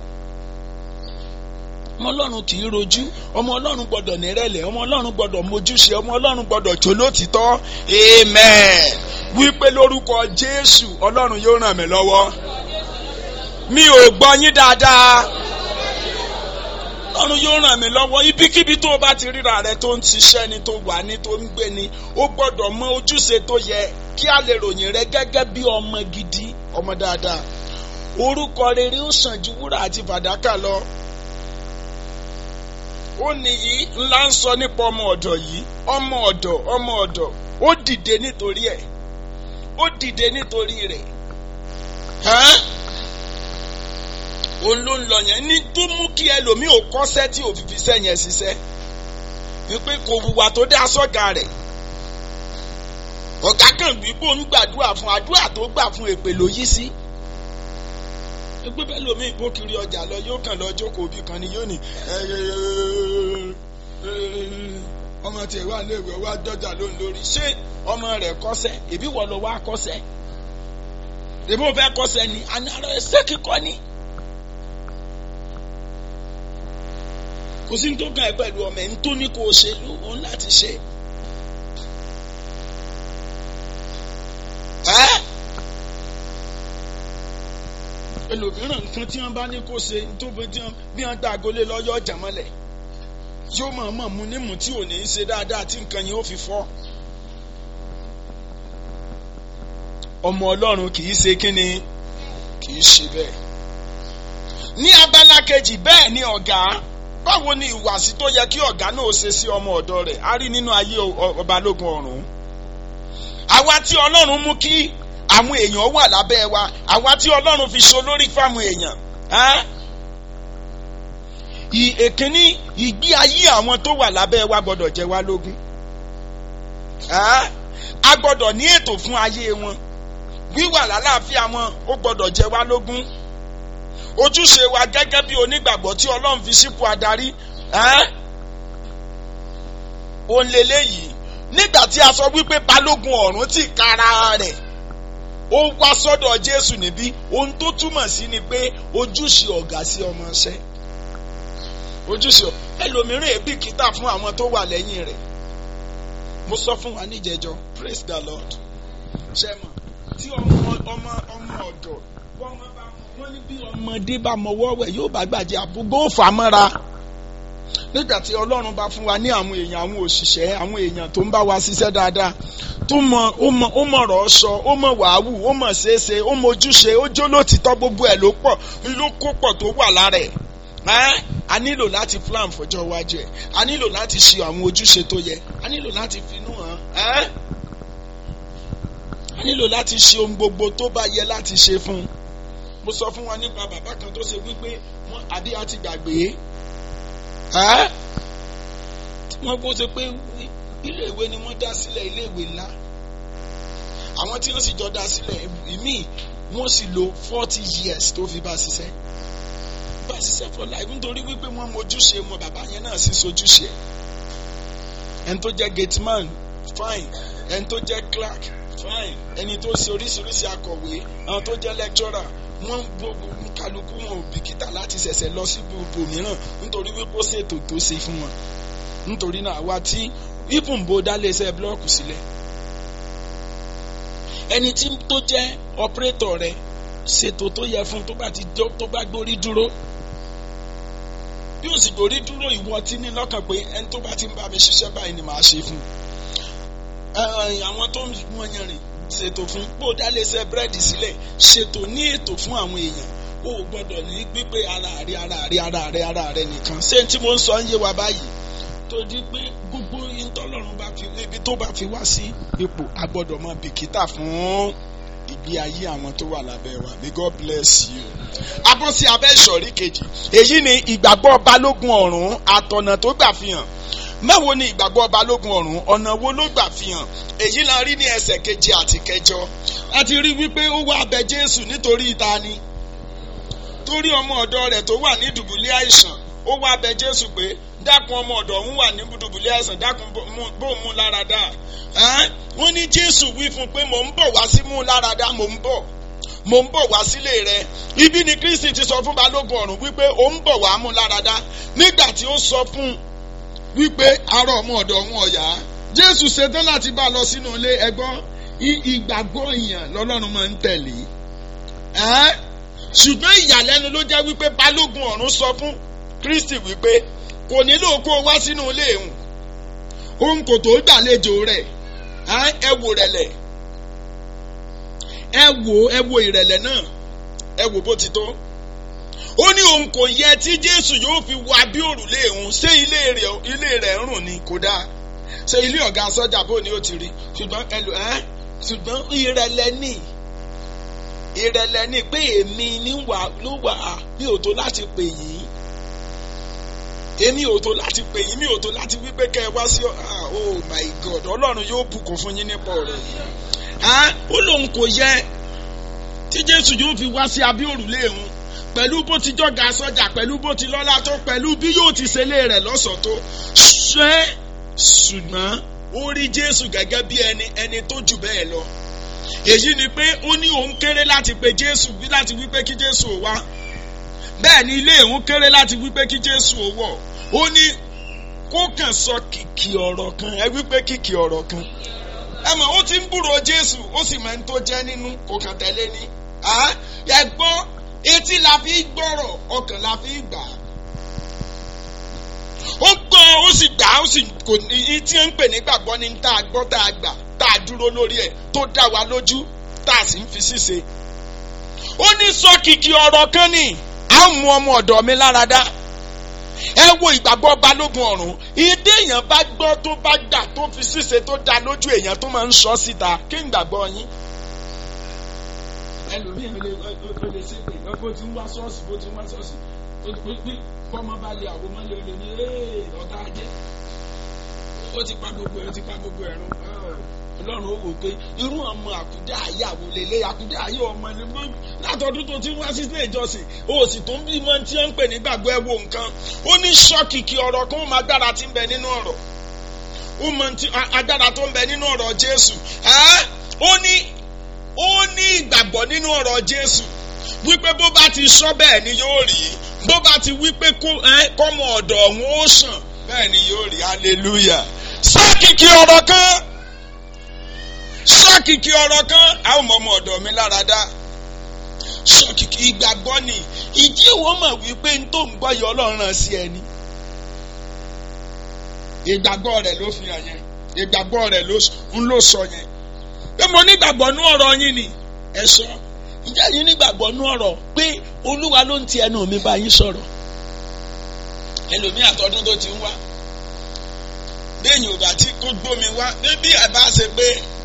ọmọ ọlọ́run kì í rojú ọmọ ọlọ́run gbọ́dọ̀ nírẹ̀lẹ̀ ọmọ ọlọ́run gbọ́dọ̀ mójúṣe ọmọ ọlọ́run gbọ́dọ̀ jó lótìtọ́ amen wípé lórúkọ jésù ọlọ́run yóò ràn mí lọ́wọ́ mi ò gbọ́ yín dáadáa ọlọ́run yóò ràn mí lọ́wọ́ ibikíbi tó o bá ti ríra rẹ tó ń ṣiṣẹ́ ni tó wà ní tó ń gbé ni ó gbọ́dọ̀ mọ ojúṣe tó yẹ kí a lè ròyìn rẹ gẹ́gẹ́ bí ọmọ gidi ọmọ dáadáa orúkọ rere ó sàn ju wúrà àti fàdákà lọ ó nìyí ńlá ń sọ nípa ọmọ ọ̀dọ̀ yìí ọmọ ọ̀dọ̀ ọmọ ọ̀dọ̀ ó dìde nítorí ẹ̀ ó dìde nítorí rẹ̀ òun ló ń lọ yẹn ní tó mú kí ẹlòmíì ò kọ́sẹ́ tí ò fi fi sẹ́yìn ẹ̀ ṣiṣẹ́ wípé kò wùwà tó dá sọ́gà rẹ̀ ọ̀gá kan bí bó ń gbàdúrà fún àdúrà tó gbà fún èpè ló yí sí gbogbo bẹ́ẹ̀ lómi ìbò kiri ọjà lọ yóò kàn lọ jókòó bí kan ni yóò ní ọmọ tiẹ̀ wà léèwé wá dọ́jà lóun lórí ṣé ọmọ rẹ̀ kọ́sẹ́ èbí wọ́n lọ wá kọ́sẹ́ èbí wọ́n fẹ́ kọ́sẹ́ ni àná ara ẹsẹ̀ kíkọ́ ni. kò sí ní tó kàn ẹ́ pẹ̀lú ọmọ ẹ̀ ń tó ní kó o ṣe òun láti ṣe. ẹ́ ẹlòmíràn nǹkan tí wọ́n bá ní kó ṣe tó fi tí wọ́n bí wọ́n gbà agolé lọ́yọ́ ọjà mọ́lẹ̀ yóò mọ̀ mọ̀ mu nímú tí ò ní í ṣe dáadáa tí nǹkan yẹn ó fi fọ́. ọmọ ọlọ́run kì í ṣe kínni kì í ṣe bẹ́ẹ̀. ní abala kejì bẹ́ẹ̀ ni ọ̀gá báwo ni ìwàsí tó yẹ kí ọ̀gá náà ṣe sí ọmọ ọ̀dọ́ rẹ̀ a rí nínú ayé ọbalógun ọ̀run. àwa tí ọlọ́run mú kí àwọn èèyàn wà lábẹ́ wa àwa tí ọlọ́run fi so lórí fáwọn èèyàn. èkínní ìgbé ayé àwọn tó wà lábẹ́ wa gbọ́dọ̀ jẹ́ wá lógún. a gbọ́dọ̀ ní ètò fún ayé wọn wíwà lálàáfíà wọn ó gbọ́dọ̀ jẹ́ wá lógún ojúṣe wa gẹ́gẹ́ bí onígbàgbọ́ tí ọlọ́run fi sípò adarí òun lélẹ́yìí nígbà tí a sọ wípé balógun ọ̀run ti kára rẹ̀ ó wá sọ́dọ̀ jésù níbí ohun tó túmọ̀ sí ni pé ojúṣe ọ̀gá sí ọmọọṣẹ́ ojúṣe ẹlòmíràn èbí kìtà fún àwọn tó wà lẹ́yìn rẹ̀ mo sọ fún wa níjẹjọ praise the lord ṣe mọ̀ tí ọmọ ọmọ ọmọ ọ̀dọ̀ wọ́n bá wọ́n ní bí ọmọdé bá mọwọ́ wẹ̀ yóò bá gbàjẹ́ àbúgbó fà mọ́ra nígbà tí ọlọ́run bá fún wa ní àwọn èèyàn àwọn òṣìṣẹ́ àwọn èèyàn tó ń bá wa ṣiṣẹ́ dáadáa tó mọ ó mọ ó mọ ọ̀rọ̀ sọ ó mọ wàhálù ó mọ ṣeéṣe ó mọ ojúṣe ó jó lótìtọ́ gbogbo ẹ̀ ló pọ̀ ló kó pọ̀ tó wà lára ẹ̀ a nílò láti plan fọjọ́ iwájú ẹ̀ a nílò láti ṣe àwọn ojúṣe tó yẹ a nílò láti finú hàn a nílò láti ṣe ohun gbogbo tó bá yẹ láti ṣe fún un mo sọ fún wa nípa bàbá kan tó ṣe wípé wọn àbí a ti gbàgbé wọn bó ṣe pé iléèwé ni wọ́n dá sílẹ̀ iléèwé ńlá àwọn tí wọ́n sì jọ dá sílẹ̀ ìmíì wọ́n sì lò forty years tó fi bá ṣiṣẹ́ bá ṣiṣẹ́ for life nítorí wípé wọ́n mojúṣe wọn bàbá yẹn náà sì sojúṣe ẹni tó jẹ́ gateman fine ẹni tó jẹ́ clerk fine ẹni tó ṣe oríṣiríṣi akọ̀wé àwọn tó jẹ́ lecturer wọ́n gbogbo kálukú wọn ò bìkítà láti ṣẹ̀ṣẹ̀ lọ sí gbogbo mìíràn nítorí wípé ó ṣètò tó ṣe fún wọn nítorí náà àwa tí even bó dá léṣẹ́ blọọkù sílẹ̀ ẹni tí tó jẹ́ operator rẹ̀ ṣètò tó yẹ fún tó bá ti tó bá gbórí dúró bí ó sì gbórí dúró ìwọ tí ní lọ́kàn pé ẹni tó bá ti ń bá mi ṣiṣẹ́ báyìí ni màá ṣe fún àwọn tó ń wọ́n yan rìn ṣètò fún bó dálẹ́sẹ̀ búrẹ́dì sílẹ̀ ṣètò ní ètò fún àwọn èèyàn o gbọ́dọ̀ ní gbígbé ara rẹ ara rẹ ara rẹ ara rẹ nìkan ṣé tí mo ń sọ ń yé wa báyìí tó di pé gbogbo ìtọ́lọ́run bá fi ibi tó bá fi wá sí ipò a gbọ́dọ̀ mọ bìkítà fún ìgbé ayé àwọn tó wà lábẹ́ wa may God bless you. abọ́ sí abẹ́ ìsọ̀rí kejì èyí ni ìgbàgbọ́ balógun ọ̀run àtọ̀nà tó gbà fi hàn báwo ni ìgbàgbọ́ balógun ọ̀run ọ̀nà wo ló gbà fi hàn èyí la rí ní ẹsẹ̀ keje àti kẹjọ a ti rí wípé ó wá abẹ jésù nítorí ìta ni torí ọmọ ọ̀dọ̀ rẹ̀ tó wà ní dùbúlẹ̀ àìsàn ó wá bẹ jésù pé dákun ọmọ ọ̀dọ̀ òun wà ní dùbúlẹ̀ àìsàn dákun bó mú lára dá wọ́n ní jésù wí fún pé mò ń bọ̀ wá sí mú lára dá mò ń bọ̀ mò ń bọ̀ wá sílé rẹ ibi ni kristi ti sọ fún balógun ọ̀run wípé ó ń bọ̀ wá mú lára dá nígbà tí ó sọ fún wípé ará ọmọ ọ̀dọ̀ òun ọ̀yá jésù ṣetán láti bá a lọ sínú ilé ẹgbọ́n ìgbàgbọ́ èèyàn lọ́lọ́run máa ń tẹ̀lé ṣùgbọ́n ìyàlẹ́nu ló jẹ́ wípé balógun ọ̀run sọ fún kristi wípé kò nílò kó o wá sínú ilé òun òun kò tó gbàlejò rẹ̀ ẹ wò rẹ̀lẹ̀ ẹ wò ẹ wò ìrẹ̀lẹ̀ náà ẹ wò bó ti tó ó ní òun kò yẹ tí jésù yóò fi wọ abí òrùlé òun ṣé ilé rẹ̀ ilé rẹ̀ ń rùn ni kò dáa ṣé ilé ọ̀gá sọ́jà bó ni ó ti rí ṣùgbọ́n ẹlò ẹ́ ṣùgbọ́n ìrẹ̀lẹ̀ ní ìrẹ̀lẹ̀ ní pé èmi ní wà ló wà á mi ò tó láti pè yín èmi ò tó láti pè yín mi ò tó láti wípé kẹ́ ẹ wá sí oh my god ọlọ́run yóò bùkún fún yín nípa ọ̀rọ̀ yìí ó lóun kò yẹ tí jésù yóò fi wá sí abí òrùlé òun pẹ̀lú bó ti jọ́ga sọ́jà pẹ̀lú bó ti lọ́lá tó pẹ̀lú bí yóò ti ṣe lé rẹ̀ lọ́sọ̀ọ́ tó ṣe ṣùgbọ́n ó rí jésù gẹ́gẹ́ bí ẹni ẹni tó jù bẹ́ẹ̀ lọ èyí ni pé ó ní òun kéré láti pe jésù láti wí pé kí jésù ò wá bẹ́ẹ̀ ni ilé òun kéré láti wí pé kí jésù ò wọ̀ ó ní kó kàn sọ kìkì ọ̀rọ̀ kan ẹ wí pé kìkì ọ̀rọ̀ kan ẹ mọ̀ ó ti ń búrò jésù ó sì máa ń tó jẹ́ nínú kò kàn tẹ̀lé ni ẹ gbọ́ etí la fi gbọ́rọ̀ ọkàn la fi gbà á ó gbọ́ ó sì gbà ó sì kò ní tí ń pè ní gbàgbọ́ ní tá a gbọ́ tá a gbà tá a dúró lórí ẹ̀ tó dá wa lójú tá a sì ń fi ṣíṣe. ó ní sọ kìkì ọ̀rọ̀ kan ní a mú ọmọ ọ̀dọ̀ mi lára dá ẹ wo ìgbàgbọ́ balógun ọ̀run ìdí èèyàn bá gbọ́ tó bá gbà tó fi ṣíṣe tó dá lójú èèyàn tó máa ń sọ síta kí n gbàgbọ́ yín. ẹlòmíràn lè lè ṣe pé bó ti ń wá ṣọ́ọ̀ṣì bó ti ń wá ṣọ́ọ̀ṣì kọ́mọ bá lè àwọn ọmọ lè lè ní ọ̀tá ajé ó ti pa gbogbo ẹ̀ ó ti pa gbogbo ẹ̀ rún ọlọ́run ó wò pé irú ọmọ àkúdá ayé àwòlélẹ̀ àkúdá ayé ọmọ ni mo látọdún tó ti wá sí ilé ìjọsìn o sì tó ń bí mọ́ tí wọ́n ń pè ní gbàgbọ́ ẹ̀ wo nǹkan ó ní ṣọ́kìkì ọ̀rọ̀ kan ó máa gbára tí ń bẹ nínú ọ̀rọ̀ ó mọ agbára tó ń bẹ nínú ọ̀rọ̀ Jésù ó ní ó ní ìgbàgbọ́ nínú ọ̀rọ̀ Jésù wípé bó bá ti sọ bẹ́ẹ̀ ni yóò rí bó bá ti wí pé kọ́mọ ọ̀dọ̀ ọ̀hún ó sàn bẹ́ẹ̀ ni yóò rí hallelujah. sọ́kìkì ọ̀rọ̀ kan sọ́kìkì ọ̀rọ̀ kan àwọn ọmọ ọmọ ọ̀dọ̀ mi lára dá sọ́kìkì ìgbàgbọ́ ni ìdí ìwọ mọ̀ wípé n tó ń gbọ́ yọ ọlọ́run ràn sí ẹni. ìgbàgbọ́ rẹ̀ ló fi hàn yẹn ìgbàgbọ́ rẹ̀ ń ló sọ yẹn pé mo nígbàgbọ́ nú ọ̀rọ̀ yín ni ẹ sọ ǹjẹ́ yín nígbàgbọ́ nú ọ̀rọ̀ pé olúwa ló ń ti ẹnu mi bá yín sọ̀rọ̀ ẹlòmíì àtọ́dún tó ti ń wá bẹ́ẹ̀ni ò bá tí kó gbómi wá bébí àbá ṣe pé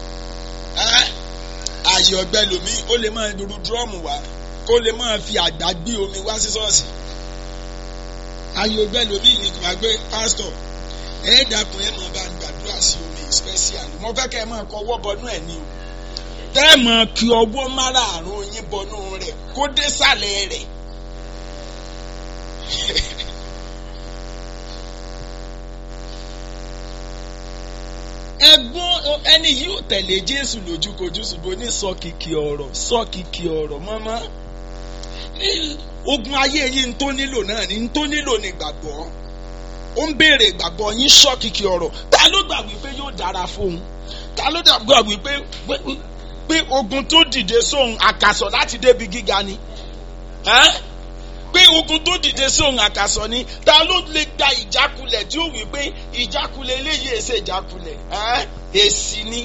ààyè ọ̀gbẹ́ lomi ó lè máa ru dúrọ́ọ̀mù wá kó lè máa fi àgbá gbé omi wá sí ṣọ́ọ̀ṣì ààyè ọ̀gbẹ́ lomi ní kò máa gbé pásítọ̀ ẹ dákun ẹ máa bá gbàdúrà sí omi special mo fẹ́ kẹ́ ẹ máa kọ ọwọ́ bọnú ẹ̀ ní o tẹ́ ẹ máa kí ọwọ́ márààrún yín bọnú rẹ̀ kó dé sàlẹ̀ rẹ̀. ẹgbọ́n ẹni yìí ò tẹ̀lé Jésù lójúkojú ṣùgbọ́n ní sọ kìkì ọ̀rọ̀ sọ kìkì ọ̀rọ̀ mọ́mọ́ ogun ayé yìí ń tó nílò náà ní ń tó nílò ní gbàgbọ́ ó ń béèrè ìgbàgbọ́ yín sọ kìkì ọ̀rọ̀ ta ló gbà wípé yóò dára fóun ta ló gbà wípé pé ogun tó dìde sóhun àkàsọ̀ láti débi gíga ni pé ogun tó dìde sóhun àkàsọ̀ ni ta ló lè gba ìjákulẹ̀ tí ó wí pé ìjákulẹ̀ eléyìí èsè ìjákulẹ̀ èsì ni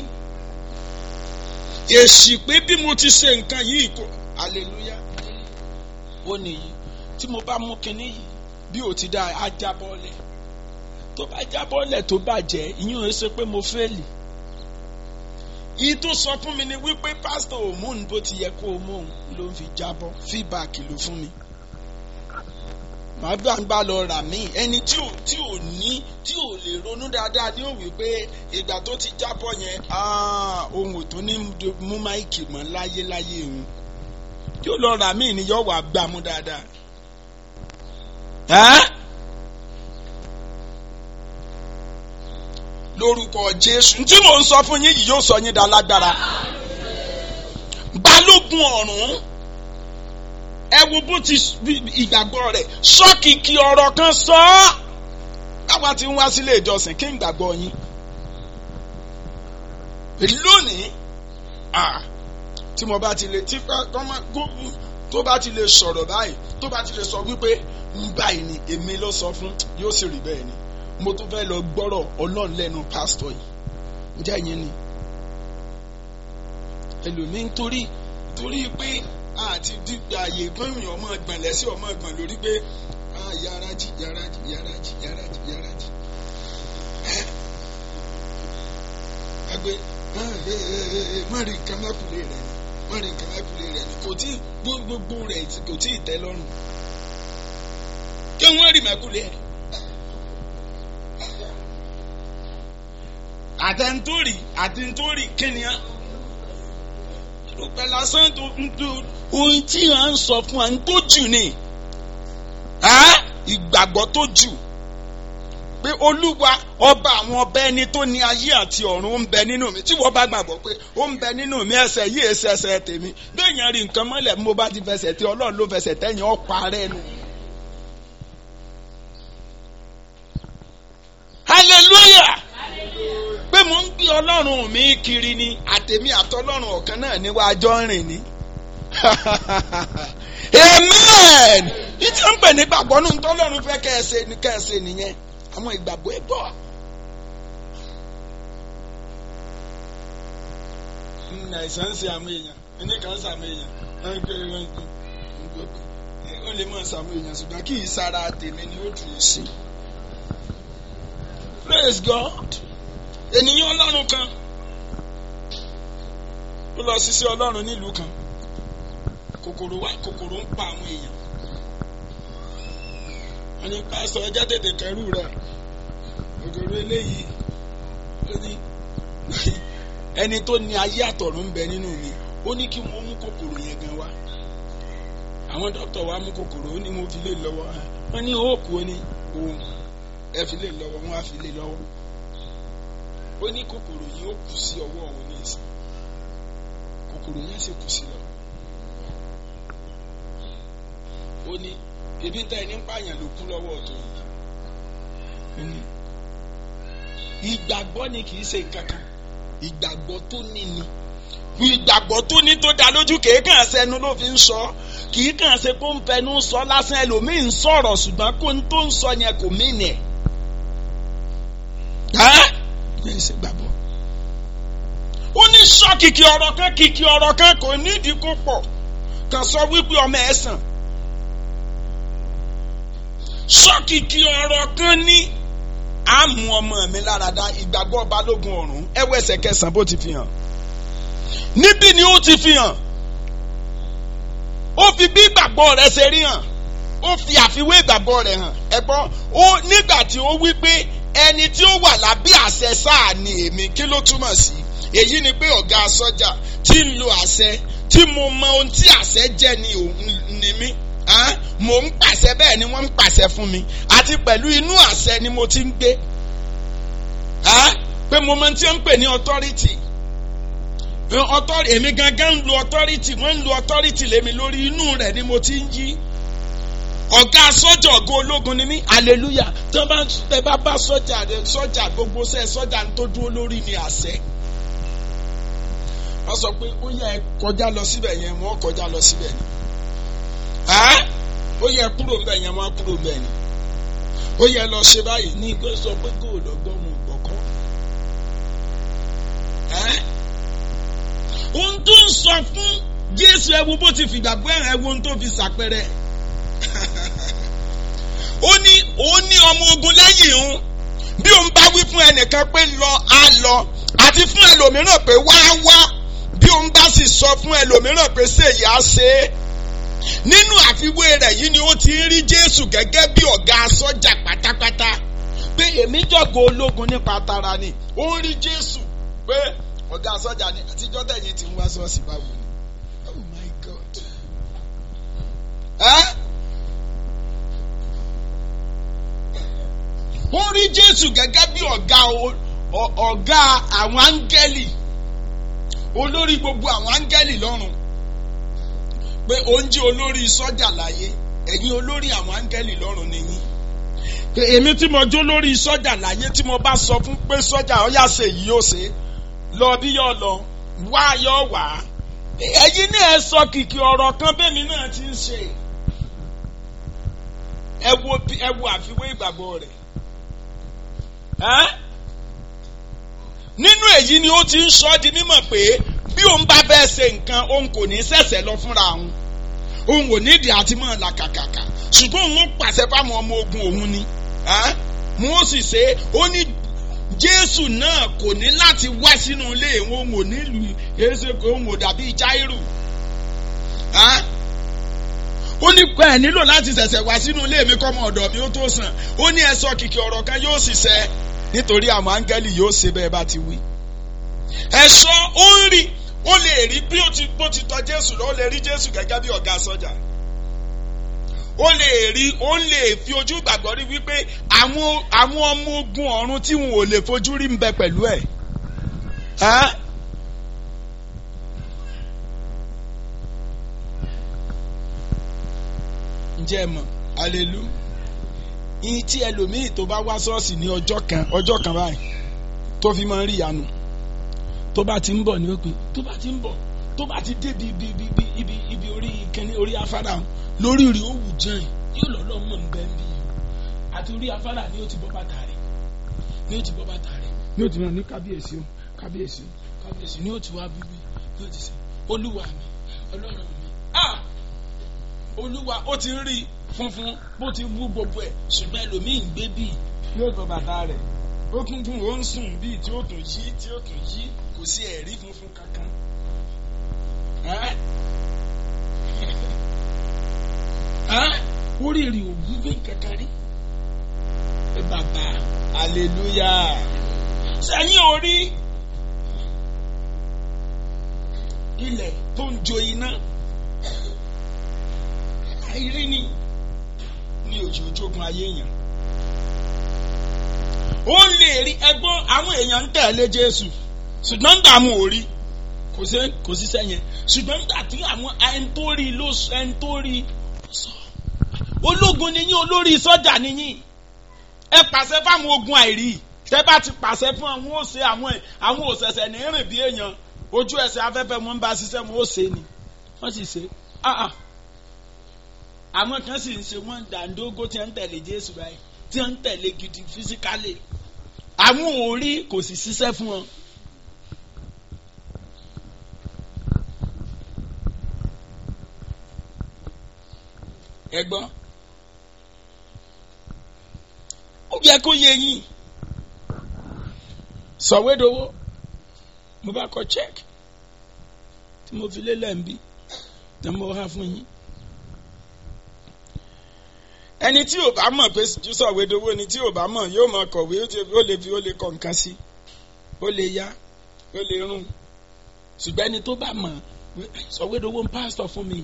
èsì pé bí mo ti ṣe nǹkan yìí kò hallelujah ó nìyí tí mo bá mú kinní yìí bí ò ti dá a jábọ́lẹ̀ tó bá jábọ́lẹ̀ tó bàjẹ́ ìyẹn ò ṣe pé mo fẹ́ẹ̀lì yìí tó sọ fún mi ni wípé pásítọ̀ òmùn bó ti yẹ kó o mú òun ló ń fi jábọ́ fíbàkì ló fún mi màá gbàgbà lọ rà mí ẹni tí ò tí ò ní tí ò lè ronú dáadáa ní òwe pé ìgbà tó ti jábọ́ yẹn ohun ò tó ní mú máìkì mọ́ láyéláyé òun yóò lọ rà míì ni yóò wà gbàmú dáadáa. Ẹ́ lórúkọ Jésù tí mò ń sọ fún yín yìí yóò sọ yín dá lágbára. Balógun ọ̀run ẹ wo bó ti ìgbàgbọ́ rẹ̀ sọ́kìkì ọ̀rọ̀ kan sọ ọ́ báwa ti ń wá sílé ìjọsìn kí n gbàgbọ́ yín lónìí tí mo bá ti lè tí tó bá ti lè sọ̀rọ̀ báyìí tó bá ti lè sọ wípé ń báyìí ni èmi ló sọ fún yóò sì rí bẹ́ẹ̀ ni mo tún fẹ́ lọ gbọ́rọ̀ ọlọ́run lẹ́nu pásítọ̀ yìí ǹjẹ́ ìyẹn ni ẹlòmíín torí torí pé àti dígbà ààyè gbẹ̀yìn ọmọ ẹgbọ̀n lẹ́sẹ̀ ọmọ ẹgbọ̀n lórí pé yàrá jì yàrá jì yàrá jì yàrá jì yàrá jì. ẹgbẹ́ mọ̀rin nǹkan mẹ́kùnlé rẹ̀ ni mọ̀rin nǹkan mẹ́kùnlé rẹ̀ ni kò tí gbogbo rẹ̀ kò tí ì tẹ́ lọ́rùn. kí wọ́n rí mẹ́kùnlé rẹ̀. àtẹ̀ntórì àtẹ̀ntórì kíniá rúpẹ́ lásán tó ń tó ohun tí à ń sọ fún wa ń tó jù ni ìgbàgbọ́ tó jù pé olúwa ọba àwọn ọba ẹni tó ní ayé àti ọ̀run ó ń bẹ nínú mi tí wọ́n bá gbàgbọ́ pé ó ń bẹ nínú mi ẹsẹ̀ yìí ẹsẹ̀ ẹsẹ̀ tèmi bẹ́ẹ̀ yẹn rí nǹkan mọ́lẹ̀ mo bá ti fẹsẹ̀ tí ọlọ́run ló fẹsẹ̀ tẹ́yìn ọ̀pá rẹ̀ nù. hallelujah pé mo ń gbé ọlọ́run mi kiri ni àtèmi àtọlọ́run ọ̀kan náà níwájọ́ rìn ni. amen ìtí ń pè ní gbàgbọ́ nù tọ́lọ́run fẹ́ kẹ́ẹ̀ṣe ni kẹ́ẹ̀ṣe nìyẹn àwọn ìgbàgbọ́ ẹ̀ bọ̀. àìsàn ń ṣe àwọn èèyàn ẹni kan ń ṣàmì èèyàn wọ́n ń gbé wọ́n ń gbé ó lè mọ̀ ṣàmì èèyàn ṣùgbọ́n kì í sára tèmi ni ó dùn sí. praise God ènìyàn ọlọ́run kan ó lọ ṣiṣẹ́ ọlọ́run nílùú kan kòkòrò wá kòkòrò ń pa àwọn èèyàn wọ́n ní pásítọ̀ ẹjẹ́ tètè kẹrù rẹ̀ kòkòrò eléyìí ó ní ẹni tó ní ayé àtọ̀run ń bẹ nínú mi ó ní kí wọ́n mú kòkòrò yẹn gan wá àwọn dókítà wa mú kòkòrò ó ní mo fi lè lọ́wọ́ wọ́n ní òòkù ó ní òun ẹ fi lè lọ́wọ́ wọ́n á fi lè lọ́wọ́ ó ní kòkòrò yìí ó kù sí ọwọ́ òun ní ìsìn kòkòrò yẹn sì kù sí lọ. ó ní ebi tá ẹni ń pààyàn ló kú lọ́wọ́ ọ̀tọ̀ yìí. ìgbàgbọ́ ni kì í ṣe nǹkan kan ìgbàgbọ́ tó ní ni ìgbàgbọ́ tó ní tó dá lójú kìí kàn sẹ́nu ló fi ń sọ kìí kàn ṣe kó ń fẹnu sọ lásán ẹlòmíì ń sọ̀rọ̀ ṣùgbọ́n kó ń tó ń sọ yẹn kò mí nìyẹn yẹn ṣe gbàgbọ́. ó ní sọ kìkì ọ̀rọ̀ kan kìkì ọ̀rọ̀ kan kò nídìí kó pọ̀ kàn sọ wípé ọmọ ẹ̀ sàn. sọ kìkì ọ̀rọ̀ kan ní àmú ọmọ mi láradá ìgbàgbọ́ balógun ọ̀run ẹwọ́ ẹsẹ̀ kẹsàn-án bó ti fi hàn. níbí ni ó ti fi hàn. ó fi bí ìgbàgbọ́ rẹ̀ ṣe rí hàn. ó fi àfiwé ìgbàgbọ́ rẹ̀ hàn. ẹ gbọ́ ó nígbà tí ó wí pé ẹni tí ó wà lábẹ́ àṣẹ sáà ni èmi kí ló túmọ̀ sí èyí ni pé ọ̀gá sọ́jà tí ń lo àṣẹ tí mo mọ ohun tí àṣẹ jẹ́ ni òun ni mí mò ń pàṣẹ bẹ́ẹ̀ ni wọ́n ń pàṣẹ fún mi àti pẹ̀lú inú àṣẹ ni mo ti ń gbé pé mo mọ tí wọ́n ń pè ní authority èmi gangan ń lo authority wọ́n ń lo authority lémi lórí inú rẹ̀ ni mo ti ń yí ọ̀gá sọ́jà ọ̀gá ológun ni mí hallelujah tí wọ́n bá ẹ bá bá sọ́jà sọ́jà gbogbo sẹ́ sọ́jà tó dúró lórí ni àṣẹ. wọ́n sọ pé ó yẹ kọjá lọ síbẹ̀ yẹn wọ́n kọjá lọ síbẹ̀ ni. ó yẹ kúrò ń bẹ̀ yẹn wọ́n kúrò ń bẹ̀ ni. ó yẹ lọ ṣe báyìí ní ìgbẹ́ sọ pé góòlù ọgbọ́n mu gbọ́kọ́. ohun tó ń sọ fún Jésù ẹ wo bó ti fìgbàgbọ́ ẹ wo ohun tó fi ṣàpẹrẹ ó ní ó ní ọmọ ogun lẹ́yìn òun bí òun bá wí fún ẹnìkan pé lọ á lọ àti fún ẹlòmíràn pé wá wá bí òun bá sì sọ fún ẹlòmíràn pé ṣèyí á ṣe é nínú àfiwé rẹ̀ yìí ni ó ti ń rí Jésù gẹ́gẹ́ bí ọ̀gá sọ́jà pátápátá pé èmi jọ̀gọ̀ ológun nípa tara ni ó ń rí Jésù pé ọ̀gá sọ́jà ni àtijọ́ tẹ̀yìn ti ń wá ṣọ́ọ̀ṣì báwo ni oh my God ó rí jésù gẹ́gẹ́ bí ọ̀gá ọ̀gá àwọn áńgẹ́lì olórí gbogbo àwọn áńgẹ́lì lọ́run pé òun jẹ́ olórí sọ́jà láyé ẹ̀yin olórí àwọn áńgẹ́lì lọ́run nìyí pé èmi tí mo jó lórí sọ́jà láyé tí mo bá sọ fún pé sọ́jà ọ̀yà ṣe yìí yóò ṣe lọ bí yọ lọ wá yọ wá ẹ̀yin náà ẹ sọ kìkì ọ̀rọ̀ kan bẹ́ẹ̀mi náà ti ń ṣe ẹ wo ẹ wo àfiwé ìgbàgbọ́ rẹ̀ nínú èyí ni ó ti ń sọ di mímọ̀ pé bí òun bá fẹ́ ṣe nǹkan òun kò ní ṣẹ̀ṣẹ̀ lọ fúnra òun òun ò nídìí àti mọ̀ làkàkàkà ṣùgbọ́n òun ó pàṣẹ fáwọn ọmọ ogun òun ni wọ́n sì ṣe ó ní jésù náà kò ní láti wá sínú ilé òun ò nílùú èsè òun ò dàbí jáírù ó ní pé ẹ nílò láti ṣẹ̀ṣẹ̀ wá sínú ilé mi kọ́mọ ọ̀dọ̀ mi ó tó sàn ó ní ẹ sọ kìkì ọ̀rọ̀ kan yóò sì ṣẹ nítorí àwọn áńgẹ́lì yóò ṣe bẹ́ẹ̀ bá ti wí. ẹ̀ṣọ́ ó ń rí ó lè rí bí ó ti bó ti tọ́ jésù lọ ó lè rí jésù gẹ́gẹ́ bí ọ̀gá sọ́jà ó lè rí ó lè fi ojú gbàgbọ́ rí wípé àwọn àwọn ọmọ ogun ọ̀run tí wọn ò lè fojú rí ń bẹ pẹ̀lú ẹ̀. ǹjẹ́ ẹ mọ̀ alelu ìyìn tí ẹlòmíì tó bá wá ṣọ́ọ̀ṣì ní ọjọ́ kan ọjọ́ kan báyìí tó fi máa ń rí ìyanu tó bá ti ń bọ̀ ní òpin tó bá ti ń bọ̀ tó bá ti dé ibi ibi ibi ibi ibi orí kẹ́ni orí afárá lórí rí ó wù jẹ́ yóò lọ́lọ́ mọ̀ ń bẹ́ ń bí yìí àti orí afárá ni ó ti bọ́ bàtà rẹ̀ ni ó ti bọ́ bàtà rẹ̀ ni ó ti rán ní kábíyèsí o kábíyèsí kábíyèsí ni ó ti wá bíbí ni ó ti sè olúwa mi ọlọ́run mi ah olúwa ó ti rí funfun bó ti wú gbogbo ẹ̀ ṣùgbọ́n ẹlòmíì ń gbé bíi yóò bọ́ bàtà rẹ̀ ó kún fún ó ń sùn bíi tí ó tún yí tí ó tún yí kò sí ẹ̀rí funfun kankan. oríire òwú bí kankan rí. ẹ bàbá hallelujah sẹ́yìn orí ilẹ̀ tó ń jo iná àìrí ni ní òjò ojógun ayé yẹn ó lè rí ẹgbọ́n àwọn èèyàn ń tẹ̀lé Jésù ṣùgbọ́n ń dààmú orí kò sí kò sí sẹ́yìn ṣùgbọ́n nígbà tí àwọn ẹni tó rí ló ẹni tó rí sọ ológun ni yín olórí sọ́jà ni yín ẹ pàṣẹ fáwọn ogun àìrí tẹ bá ti pàṣẹ fún àwọn ó ṣe àwọn àwọn òṣẹ̀ṣẹ̀ ní rìn bí èèyàn ojú ẹsẹ̀ afẹ́fẹ́ wọn bá ṣiṣẹ́ wọn ó ṣe ni wọ́n sì ṣe àwọn kan sì ń ṣe wọ́n dàńdógó tí wọ́n ń tẹ̀lé Jésù báyìí tí wọ́n ń tẹ̀lé gidi fisikálì àwọn ò rí kò sì ṣiṣẹ́ fún wọn. ẹ gbọ́ ó yẹ kó yé yín sọ̀wédowó mo bá kọ check tí mo fi lélẹ̀ ń bí tí mo há fún yín ẹni tí ò bá mọ̀ pé sọ̀wédowó ni tí ò bá mọ̀ yóò mọ̀ kọ̀wé ó lè fi ó lè kọ nǹkan sí ó lè yá ó lè rún ṣùgbọ́n ẹni tó bá mọ̀ sọ̀wédowó ń pásítọ̀ fún mi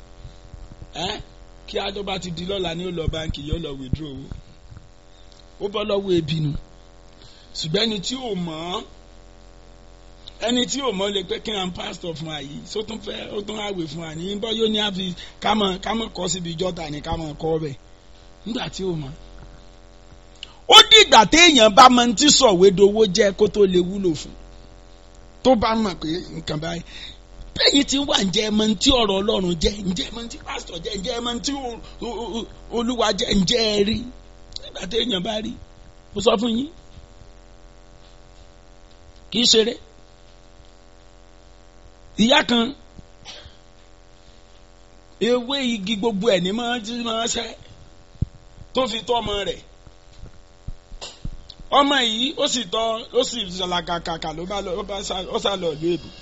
kí adó bá ti di lọ́la ní ó lọ báńkì yóò lọ withdraw owó ó bọ́ lọ́wọ́ ebi nu ṣùgbọ́n ẹni tí ò mọ̀ ẹni tí ò mọ̀ lè pé kí n pásítọ̀ fún wa yìí só tún fẹ́ ó tún àwẹ̀ fún wa ní bọ́ yóò ní àfi kámọ̀ kámọ̀ kọ́ síbi jọ́ta ní kámọ̀ kọ́ bẹ̀ nígbà tí ò mọ̀. ó dìgbà téèyàn bá mọ tí sọ̀wédowó jẹ́ kó tó lè wúlò fún tó bá mọ̀ pé nǹkan báyìí bẹ́yìn tí wà ń jẹ́ ẹmọ tí ọ̀rọ̀ ọlọ́run jẹ́ ǹjẹ́ ẹmọ tí pásítọ̀ jẹ́ ǹjẹ́ ẹmọ tí olúwa jẹ́ ǹjẹ́ ẹ rí nígbà téèyàn bá rí mo sọ fún yín kì í ṣeré ìyá kan ewé igi gbogbo ẹ̀ ní máa ń máa ṣẹ́ tó fi tọ́ ọmọ rẹ̀ ọmọ yìí ó sì tọ́ ó sì ṣàlàkàkàkà ló bá lọ ó sá lọ ìlú èbò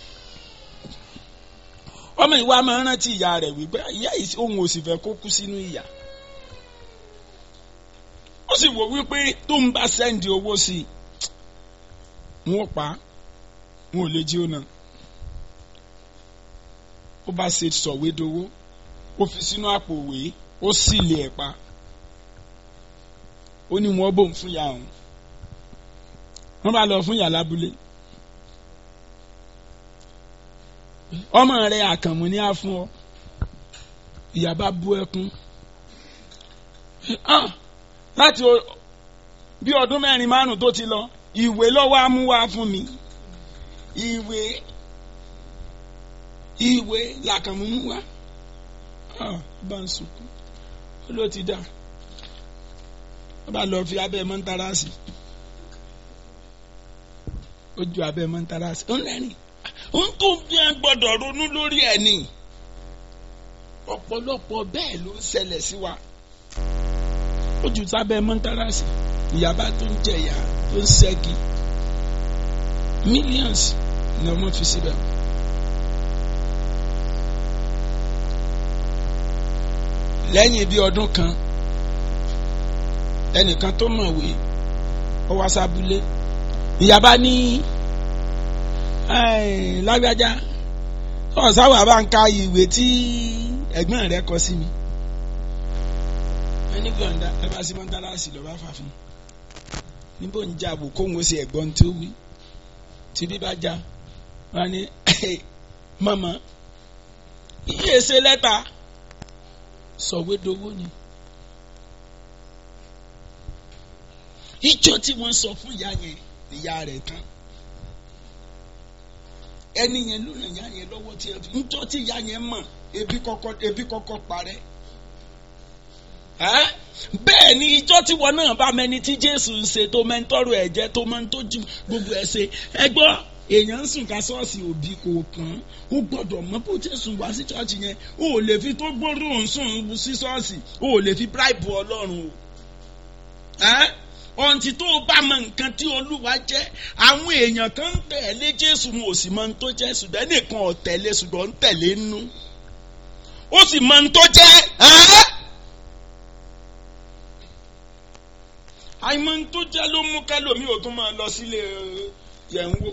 ọmọ ìwà máa ń rántí ìyá rẹ̀ wípé ìyá yìí òun ò sì fẹ́ kó kú sínú ìyà ó sì wò wípé tó ń bá sẹ́ǹdì owó sí i wọn ò pa wọn ò lè jí ó náà ó bá ṣe sọ̀wédowó ó fi sínú àpò òwe ó sì lè ẹ̀ pa ó ní wọn bòun fún ìyá òun wọ́n bá lọ fún ìyá lábúlé ọmọ rẹ̀ àkànmú ní á fún ọ ìyá bá bú ẹkún Ah, láti o- bí ọdún mẹ́rin márùn tó ti lọ ìwé lọ́wọ́ á mú wá fún mi ìwé ìwé làkànmú mú wá Ah, bá ń sunkún ó ló ti dà ó bá lọ fi abẹ́ mọ́ntárásì ó ju abẹ́ mọ́ntárásì ó ń rẹ́rìn ó ń tó bí a gbọ́dọ̀ ronú lórí ẹ̀ ni ọ̀pọ̀lọpọ̀ bẹ́ẹ̀ ló ń ṣẹlẹ̀ sí wa ó jù sábẹ́ mọ́ntárásì ìyàbá tó ń jẹ̀yà tó ń ṣẹ́gi millions ni ọmọ fi síbẹ̀. lẹ́yìn bí ọdún kan ẹnìkan tó mọ̀wé ó wá sábúlé ìyàbá ní "Ẹ́ẹ̀, lágbájá ọ̀sáwà bá ń ka ìwé tí ẹ̀gbọ́n rẹ̀ kọ sí mi ẹni gbọ̀ǹda ẹ bá sí mọ́tálásì lọ́ba fàfin níbo ń jà bò kóhun ó ṣe ẹ̀gbọ́n tó wí tí bí bá já wọn ni mọ̀mọ́ iye ṣe lẹ́tà sọ̀wédowó ni ìjọ tí wọ́n sọ fún ìyá yẹn ìyá rẹ̀ tán ẹni yẹn ló ràn ìyá yẹn lọ́wọ́ tí ẹ fi ńjọ́ tí ìyá yẹn mọ̀ ebi kọ́kọ́ ebi kọ́kọ́ parẹ́ ẹ́ bẹ́ẹ̀ ni ìjọ tí wọn náà bá mẹni tí Jésù ń ṣe tó mẹ́ńtọ́rọ̀ ẹ̀jẹ̀ tó máa ń tójú gbogbo ẹ̀ ṣe ẹ gbọ́ èèyàn ń sùn ká ṣọ́ọ̀ṣì òbí kò kàn án ó gbọ́dọ̀ mọ̀ bó Jésù wá sí ṣọ́ọ̀ṣì yẹn ó lè fi tó gbóró ń sùn sí ṣọ́ọ̀ṣì ó lè fi bíráìbù Ọlọ́run o ẹ́ ọ̀ǹtí tó o bá mọ nǹkan tí Olúwa jẹ́ àwọn èèyàn kan ń tẹ̀lé Jésù wọn ò sì mọ ohun tó jẹ́ ṣùgbọ́n ẹnìkan ò tẹ̀lé ṣùgbọ́n ń tẹ̀lé nú ó sì mọ ohun tó jẹ́ ẹ́. àìmọ̀ ohun tó jẹ́ ló mú kẹ́lòmí ò tún máa lọ sílé yẹn wò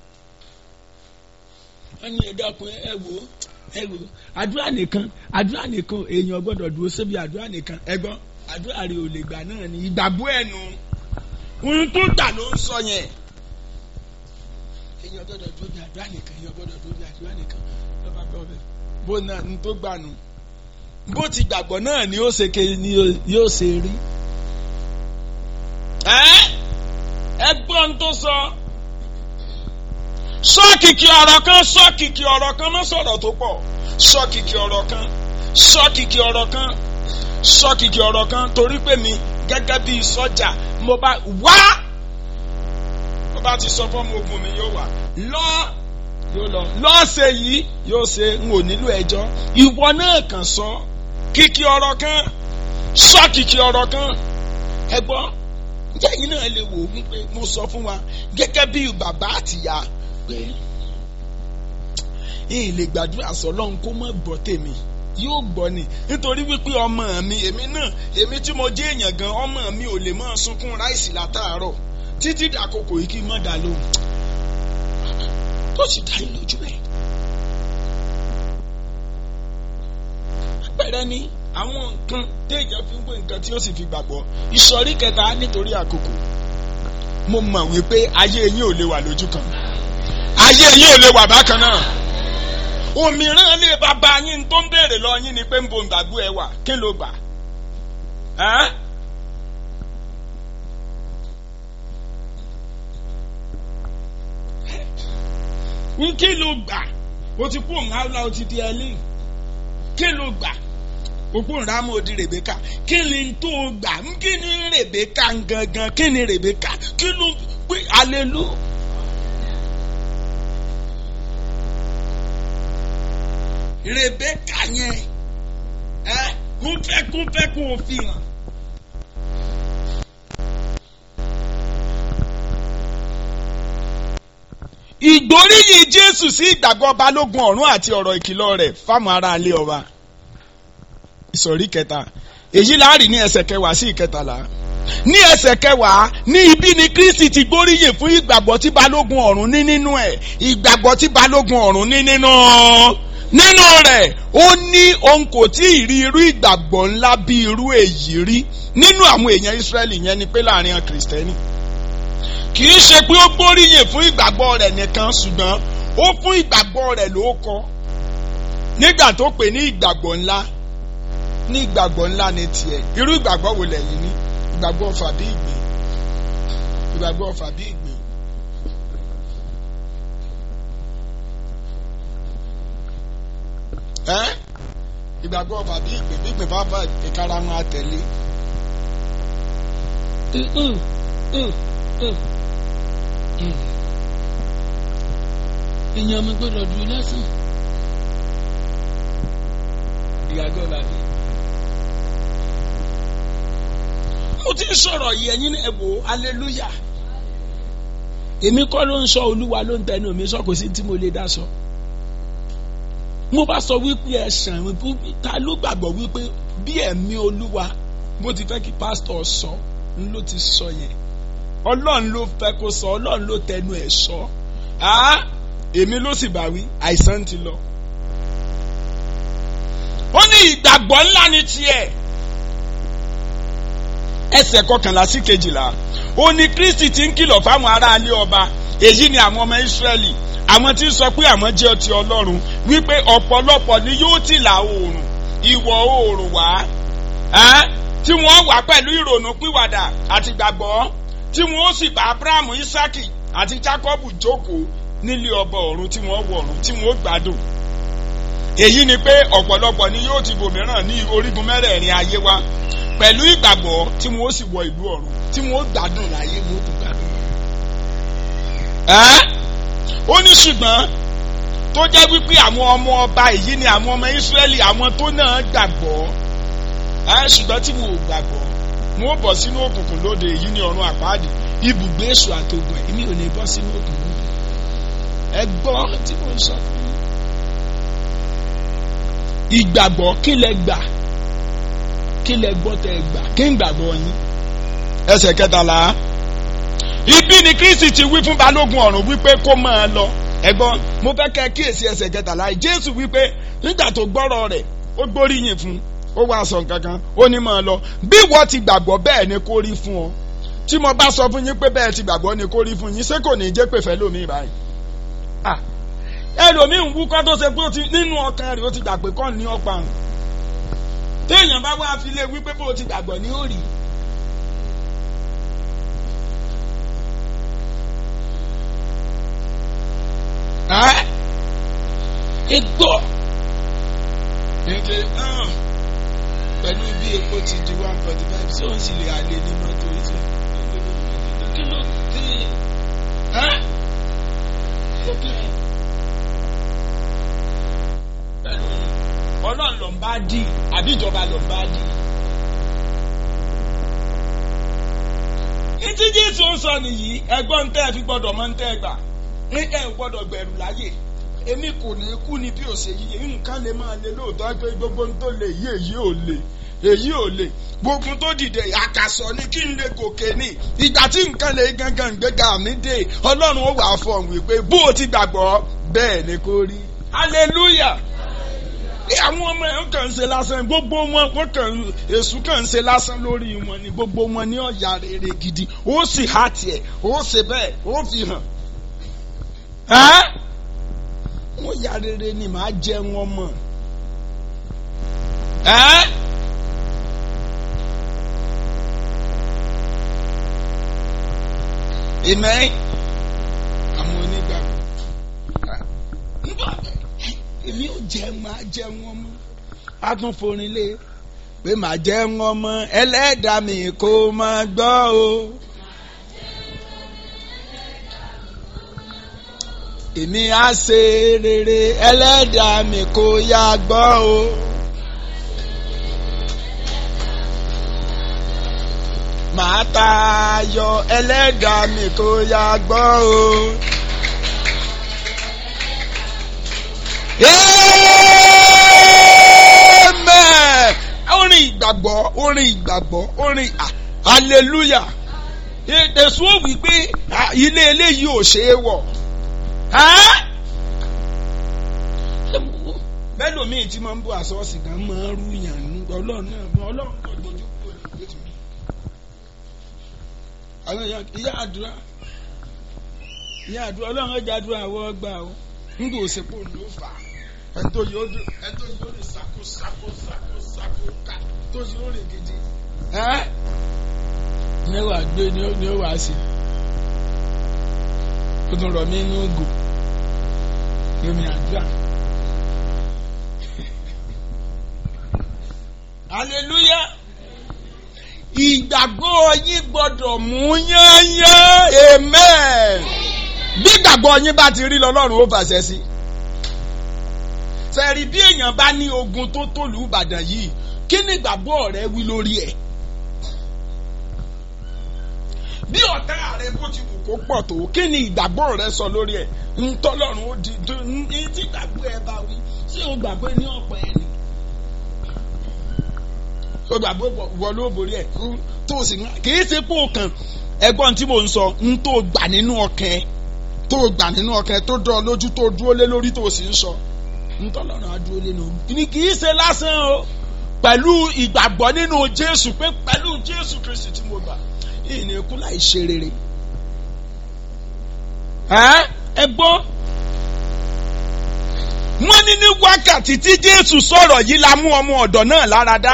wọ́n ní ẹ dákun ẹ wò ó ẹ wò ó àdúrà nìkan àdúrà nìkan èèyàn gbọ́dọ̀ dúró síbi àdúrà nìkan ẹ gbọ́ àdúrà rẹ ò lè gbà náà ní ìgbàgbọ́ ẹnu ohun tó gbà ló ń sọ yẹn èèyàn gbọ́dọ̀ dúró bí àdúrà nìkan èèyàn gbọ́dọ̀ dúró bí àdúrà nìkan lọ́ba bọ́ bẹ́ẹ̀ bó náà ní tó gbà nù bó ti gbàgbọ́ náà ni ó ṣe ke ni yóò ṣe rí ẹ gbọ́ ohun tó sọ sọ kìkì ọ̀rọ̀ kan sọ kìkì ọ̀rọ̀ kan má sọ̀rọ̀ tó pọ̀ sọ kìkì ọ̀rọ̀ kan sọ kìkì ọ̀rọ̀ kan sọ kìkì ọ̀rọ̀ kan torí pé mi gẹ́gẹ́ bí sọ́jà mo bá wá mo bá ti sọ fún ọmọ ogun mi yóò wà lọ yóò lọ lọ́ọ̀ṣẹ̀ yìí yóò ṣe n ò nílò ẹjọ́ ìwọ náà kàn sọ kìkì ọ̀rọ̀ kan sọ kìkì ọ̀rọ̀ kan ẹ gbọ́ ǹjẹ́ yìí náà lè wò wípé mo sọ fún wa gẹ́gẹ́ bí bàbá àtìyá pé yìí lè gbàdúrà sọlọ́run kó má gbọ́ tèmi yóò gbọ́ ni nítorí wípé ọmọ mi èmi náà èmi tí mo jẹ́ èèyàn gan ọmọ mi ò lè máa sunkún ráìsì látàárọ̀ títí dàkókò yìí kí n má dá lóhùn tó sì dá yín lójú rẹ̀. àpẹẹrẹ ni àwọn nǹkan téèyàn fi ń gbé nǹkan tí ó sì fi gbàgbọ́ ìsọ̀rí kẹta nítorí àkókò mo mọ̀ wípé ayé yín ò lè wà lójú kan ayé yín ò lè wà bákan náà òmíràn lè bàbá yín tó ń béèrè lọ yín ni pé ń bo ìgbàgbọ́ ẹ wà kí ló gbà ẹ́ ń kí ló gbà o ti kú òun áwùlá o ti di ẹlẹ́yìn kí ló gbà òpó ìrámọ̀ odi Rèbékà kí ni tó gbà ń kí ni Rèbékà gangan kí ni Rèbékà kí ló pé alelu. Rèbékà yẹn ẹ kó fẹ́ kó fẹ́ kó o fi hàn. ìgbóríyìn Jésù sí ìgbàgbọ́ balógun ọ̀run àti ọ̀rọ̀ ìkìlọ̀ rẹ̀ fáwọn aráalé ọba ìsọ̀rí kẹta èyí láàrin ní ẹsẹ̀ kẹwàá sí ìkẹtàlá ní ẹsẹ̀ kẹwàá ní ibi ni Kristi ti gbóríyìn fún ìgbàgbọ́ tí balógun ọ̀run ní nínú ẹ̀ ìgbàgbọ́ tí balógun ọ̀run ní nínú nínú rẹ̀ ó ní òun kò tí ì rí irú ìgbàgbọ́ ńlá bí irú èyí rí nínú àwọn èèyàn Ísírẹ́lì yẹn ni pé láàrin àwọn kìrìsìtẹ́nì kì í ṣe pé ó gbóríyìn fún ìgbàgbọ́ rẹ̀ nìkan ṣùgbọ́n ó fún ìgbàgbọ́ rẹ̀ ló kọ nígbà tó pè ní ìgbàgbọ́ ńlá ní ìgbàgbọ́ ńlá ní tiẹ̀ irú ìgbàgbọ́ wo lẹ́yìn ní ìgbàgbọ́ ọ̀fà bí ìgbín ìgbàgbọ́ ọ̀fà bí ìgbín. ẹ́ ìgbàgbọ́ ọ̀fà bí ìgbín bí ìgbín bá fà ìkara wọn àtẹ̀lé. èèyàn mi gbọ́dọ̀ dúró lásán. ìgbàgbọ́ ọ̀fà bí. mo ti ń sọ̀rọ̀ yìí ẹ̀yin ẹ̀ wò aleluya. èmi kọ́ ló ń sọ olúwa ló ń tẹnu mi sọ kò sí tí mo lè dá sọ. mo bá sọ wípé ẹ̀sán ta ló gbàgbọ́ wípé bí ẹ̀mí olúwa bó ti fẹ́ kí pásítọ̀ sọ ń ló ti sọ yẹn ọlọ́run ló fẹ́ kó sọ ọlọ́run ló tẹnu ẹ̀ sọ á èmi ló sì bá wí àìsàn ti lọ. ó ní ìgbàgbọ́ ńlá ní tiẹ̀ ẹsẹ̀ kọkànlá sí kejìlá ó ní Kristi ti ń kìlọ̀ fáwọn aráalé ọba èyí ni àwọn ọmọ Ísírẹ́lì àwọn tí ń sọ pé àwọn jẹ́ ti Ọlọ́run wípé ọ̀pọ̀lọpọ̀ ni yóò ti là oòrùn ìwọ̀ oòrùn wá tí wọ́n wà pẹ̀lú ìrònú pìwàdà àti gbàgbọ́ tí wọ́n sì bá Abrahamu Isaki àti Jacob jókòó nílé ọba ọ̀run tí wọ́n wọ̀ ọ̀run tí wọ́n gbádùn èyí ni pé ọ̀pọ̀lọpọ̀ ni yóò ti bòmíràn ní orígun mẹ́rẹ̀ẹ̀rin ayé wa pẹ̀lú ìgbàgbọ́ tí wọ́n sì wọ ìlú ọ̀run tí wọ́n gbádùn láyé wọ́n tún gbádùn. ó ní ṣùgbọ́n tó jẹ́ wípé àwọn ọmọ ọba èyí ni àwọn ọmọ Ísírẹ́lì àwọn tó náà gbàgbọ́ ṣùgbọ́n tí wọn ò gbàgbọ́ wọn ò bọ̀ sínú òkùnkùn lóde èyí ni ọ̀run àpáàdì ibùgbé èṣù àtògùn èmi ò ní bọ́ sínú òkùnkùn ẹ gbọ́ tí mo sọ fún yín. ìgbàgbọ́ kí lẹ gbà kí lẹ gbọ́ tẹ gbà kí ń gbàgbọ́ yín. ẹsẹ̀ kẹtàlá ibi ni Kristi ti wí fún balógun ọ̀run wípé kó máa lọ ẹ̀gbọ́n mo fẹ́ kẹ́ kíyèsí ẹsẹ̀ kẹtàlá Jésù wípé nígbà tó gbọ́rọ̀ rẹ̀ ó gbóríyìn fún ó wá sọ kankan ó ní máa lọ bí wọ́n ti gbàgbọ́ bẹ́ẹ̀ ni kó rí fún ọ tí mo bá sọ fún yín pé bẹ́ẹ̀ ti gbàgbọ́ ni kó rí fún yín ṣé kò ní jẹ́ pé fẹ́ lómi báyìí. ẹlòmíì ń wúkọ́ tó ṣe pé nínú ọkàn rẹ̀ ó ti gbà pé kọ́ ní ọ̀pá àrùn téèyàn bá wá fi lé wípé bó ti gbàgbọ́ ní ó rí. egbò èdè pẹ̀lú bí epo ti di one forty five tí òun sì lè alẹ́ ní mọ́tò yìí kí ló dé ọlọ́run ló ń bá dì àbí ìjọba ló ń bá dì. ìtí jésù ń sọ nìyí ẹgbọ́n tẹ́ ẹ fi gbọ́dọ̀ mọ́ ń tẹ́ ẹ gbà ní ẹ gbọ́dọ̀ gbẹ̀rù láyè èmi kò ní kú ni bí òsè yìí nǹkan lè máa lè lóòótọ́ pé gbogbo tó lè yí èyí ò lè èyí ò lè gbogbo tó dìde àkàsọ ni kí n lè gòkè ní ìgbà tí nǹkan lè gangan gbéga mi dé ọlọ́run ó wà fọ̀hún wípé bó o ti gbàgbọ́ bẹ́ẹ̀ ni kò rí hallelujah àwọn ọmọ ẹ̀ ń kàn ń ṣe lásán gbogbo wọn wọn kàn èṣù kàn ń ṣe lásán lórí wọn ni gbogbo wọn ní ọ̀yà rere gidi ó sì há tiẹ̀ ó ṣe bẹ́ẹ̀ ó fi hàn wọ́n ya rere ni màá jẹ wọn mọ̀ Amen àwọn onígbàgbọ́ èmi ò jẹ máa jẹ wọn mọ́ a tún forin lé pé màá jẹ wọn mọ́ ẹlẹ́dàá mi kò máa gbọ́ o. èmi á ṣe rere ẹlẹ́dàá mi kò yá gbọ́ o. màá tayọ ẹlẹ́dàá mi kò yá gbọ́ o. Amen. orin ìgbàgbọ́ orin ìgbàgbọ́ orin hallelujah ètèsú ò wí pé ilé eléyìí ò ṣeé wọ̀ bẹ́ẹ̀ lómi tí máa ń bọ̀ àsọ́ọ̀sì kan máa ń rú yàn ní ọlọ́run náà ọlọ́run kò dojú kúrò lójú mi. àwọn èèyàn ìyá àdúrà ìyá àdúrà ọlọ́run ọjà àdúrà àwọ̀ ọgbà o ń gbò òsèpò ló fà á ẹni tó yóò dùn ẹni tó yóò rìn sáko sáko sáko sáko ká tó yóò rìn gidi. ẹ́ ní wàá gbé ní ó wàá sí ó tún rọ̀ mí inú ògò yomi àdúrà. hallelujah ìgbàgbọ́ yín gbọ́dọ̀ mú yányán amen bí ìgbàgbọ́ yín bá ti rí lọ́lọ́run ó fàṣẹ sí sẹ́ẹ̀rì bí èèyàn bá ní ogun tó tòlú Ìbàdàn yìí kí ni ìgbàgbọ́ rẹ wí lórí ẹ̀ bí ọ̀tá rẹ bó ti wù kó pọ̀ tó kí ni ìgbàgbọ́ rẹ sọ lórí ẹ̀ ntọ́lọ́run ó di ní tí ìgbàgbọ́ ẹ bá wí ṣé o gbàgbọ́ ní ọ̀pọ̀ ẹ̀ ni o gbàgbọ́ wọ ló borí ẹ̀ tó o sì ń kì í ṣe pé o kàn ẹ̀gbọ́n tí mo ń sọ ń tó gbà nínú ọkàn ẹ tó gbà nínú ọkàn ẹ tó dán ọ lójú tó dúró lé lórí tó o sì ń sọ ntọ́lọ́run á dúró lé lórí ni kì í ṣe lásán o pẹ̀lú ìgbàgbọ́ nínú Jésù pé pẹ̀lú Jésù Kristi tí mo gbà ìní ikú láì ṣe rere ẹ gbọ́ wọ́n ní ní wákàtí tí Jésù sọ̀rọ̀ yìí la mú ọmọ ọ̀dọ̀ náà lára dá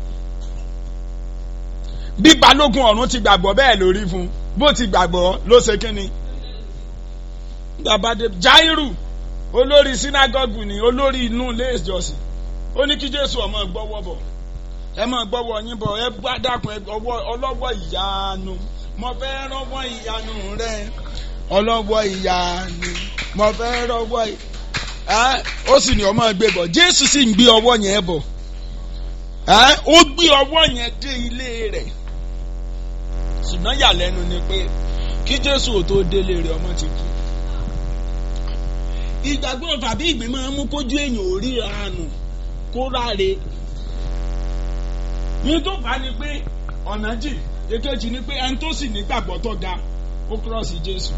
bí balógun ọ̀run ti gbàgbọ́ bẹ́ẹ̀ lórí fún bó ti gbàgbọ́ ló ṣe kínni babade Jairu olórí sinagogu ni olórí inú ilé ìjọsìn ó ní kí Jésù ọmọ gbọ́wọ́ bọ̀ ẹ máa gbọ́wọ́ yín bọ̀ ẹ bá dákun ẹ ọwọ́ ọlọ́wọ́ ìyanu mo fẹ́ rọ́wọ́ ìyanu rẹ ọlọ́wọ́ ìyanu mo fẹ́ rọ́wọ́ ẹ ó sì ní ọmọ gbé bọ̀ Jésù sì ń gbé ọwọ́ yẹn bọ̀ ẹ ó gbé ọwọ́ yẹn dé ilé rẹ̀ ṣùgbọ́n yàlẹ́nu ni pé kí Jésù ò tó délé rẹ̀ ọmọ ti kú ìgbàgbọ́ tàbí ìgbín máa ń mú kójú èèyàn ò ríra àánú kó ráre ní tó fà á ni pé ọ̀nà jì èkejì ni pé ẹni tó sì nígbàgbọ́ tó ga ó kúrọ̀sì Jésù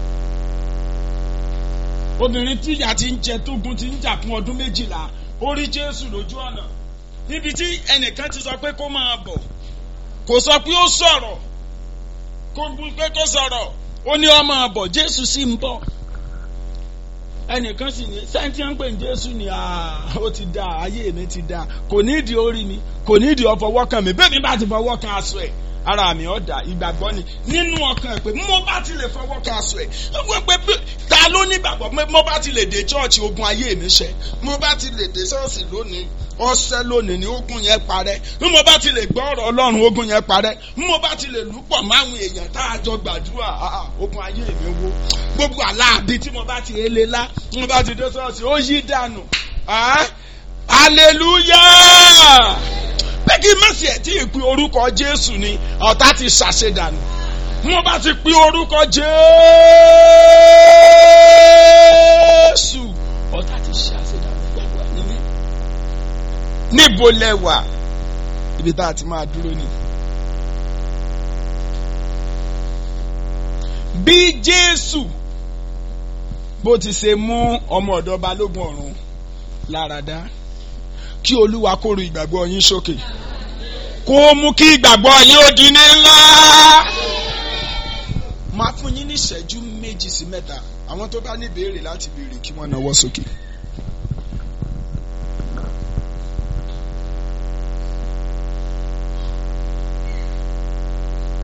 obìnrin tíyà ti ń jẹ tógun ti ń jà fún ọdún méjìlá ó rí Jésù lójú ọ̀nà níbi tí ẹnìkan ti sọ pé kó máa bọ̀ kò sọ pé ó sọ̀rọ̀ kó pé kó sọ̀rọ̀ ó ní ó máa bọ̀ Jésù sì ń bọ̀ ẹnìkan sì ní sẹ́ńtì ń pè ní Jésù ni ó ti da ayé mi ti da kò nídìí orí mi kò nídìí ọfọwọ́ kan mi bẹ́ẹ̀ mi bá ti fọwọ́ kan aṣọ ẹ̀ ara mi ọ̀dà ìgbàgbọ́ ni nínú ọkàn ẹ̀ pé mo bá ti lè fọwọ́ kan aṣọ ẹ̀ wọ́n pé ta ló ní ìgbàgbọ́ mo bá ti lè dé chọ́ọ̀chì ogun ayé mi ṣẹ mo bá ti lè dé ṣọ́ọ̀ṣì lónìí ọ̀sẹ̀ lónìí ni ogun yẹn parẹ́ bí mo bá ti lè gbọ́ ọ̀rọ̀ Ọlọ́run ogun yẹn parẹ́ bí mo bá ti lè lùpọ̀ máwọn èèyàn tá a jọ gbàdúrà ogun ayé mi wo gbogbo aláàbí tí mo bá ti ele lá mo bá ti dé ṣọ́ọ̀ṣì ó yí dànù hallelujah pé kí mẹ́sì ẹ̀ tí ì pe orúkọ Jésù ni ọ̀tá ti ṣàṣedànù mo bá ti pe orúkọ Jésù ọ̀tá ti ṣàṣedànù gbàgbọ́ níbí níbo lẹ́wà ibi tá a ti máa dúró ni. bí Jésù bó ti ṣe mú ọmọ ọ̀dọ̀ balógun ọ̀run lára dá kí olúwa kó ru ìgbàgbọ́ yín sókè kó mú kí ìgbàgbọ́ yín ó di ní ńlá. máa fún yín ní ìṣẹ́jú méjì sí mẹ́ta àwọn tó bá ní ìbéèrè láti béèrè kí wọ́n nawọ́ sókè.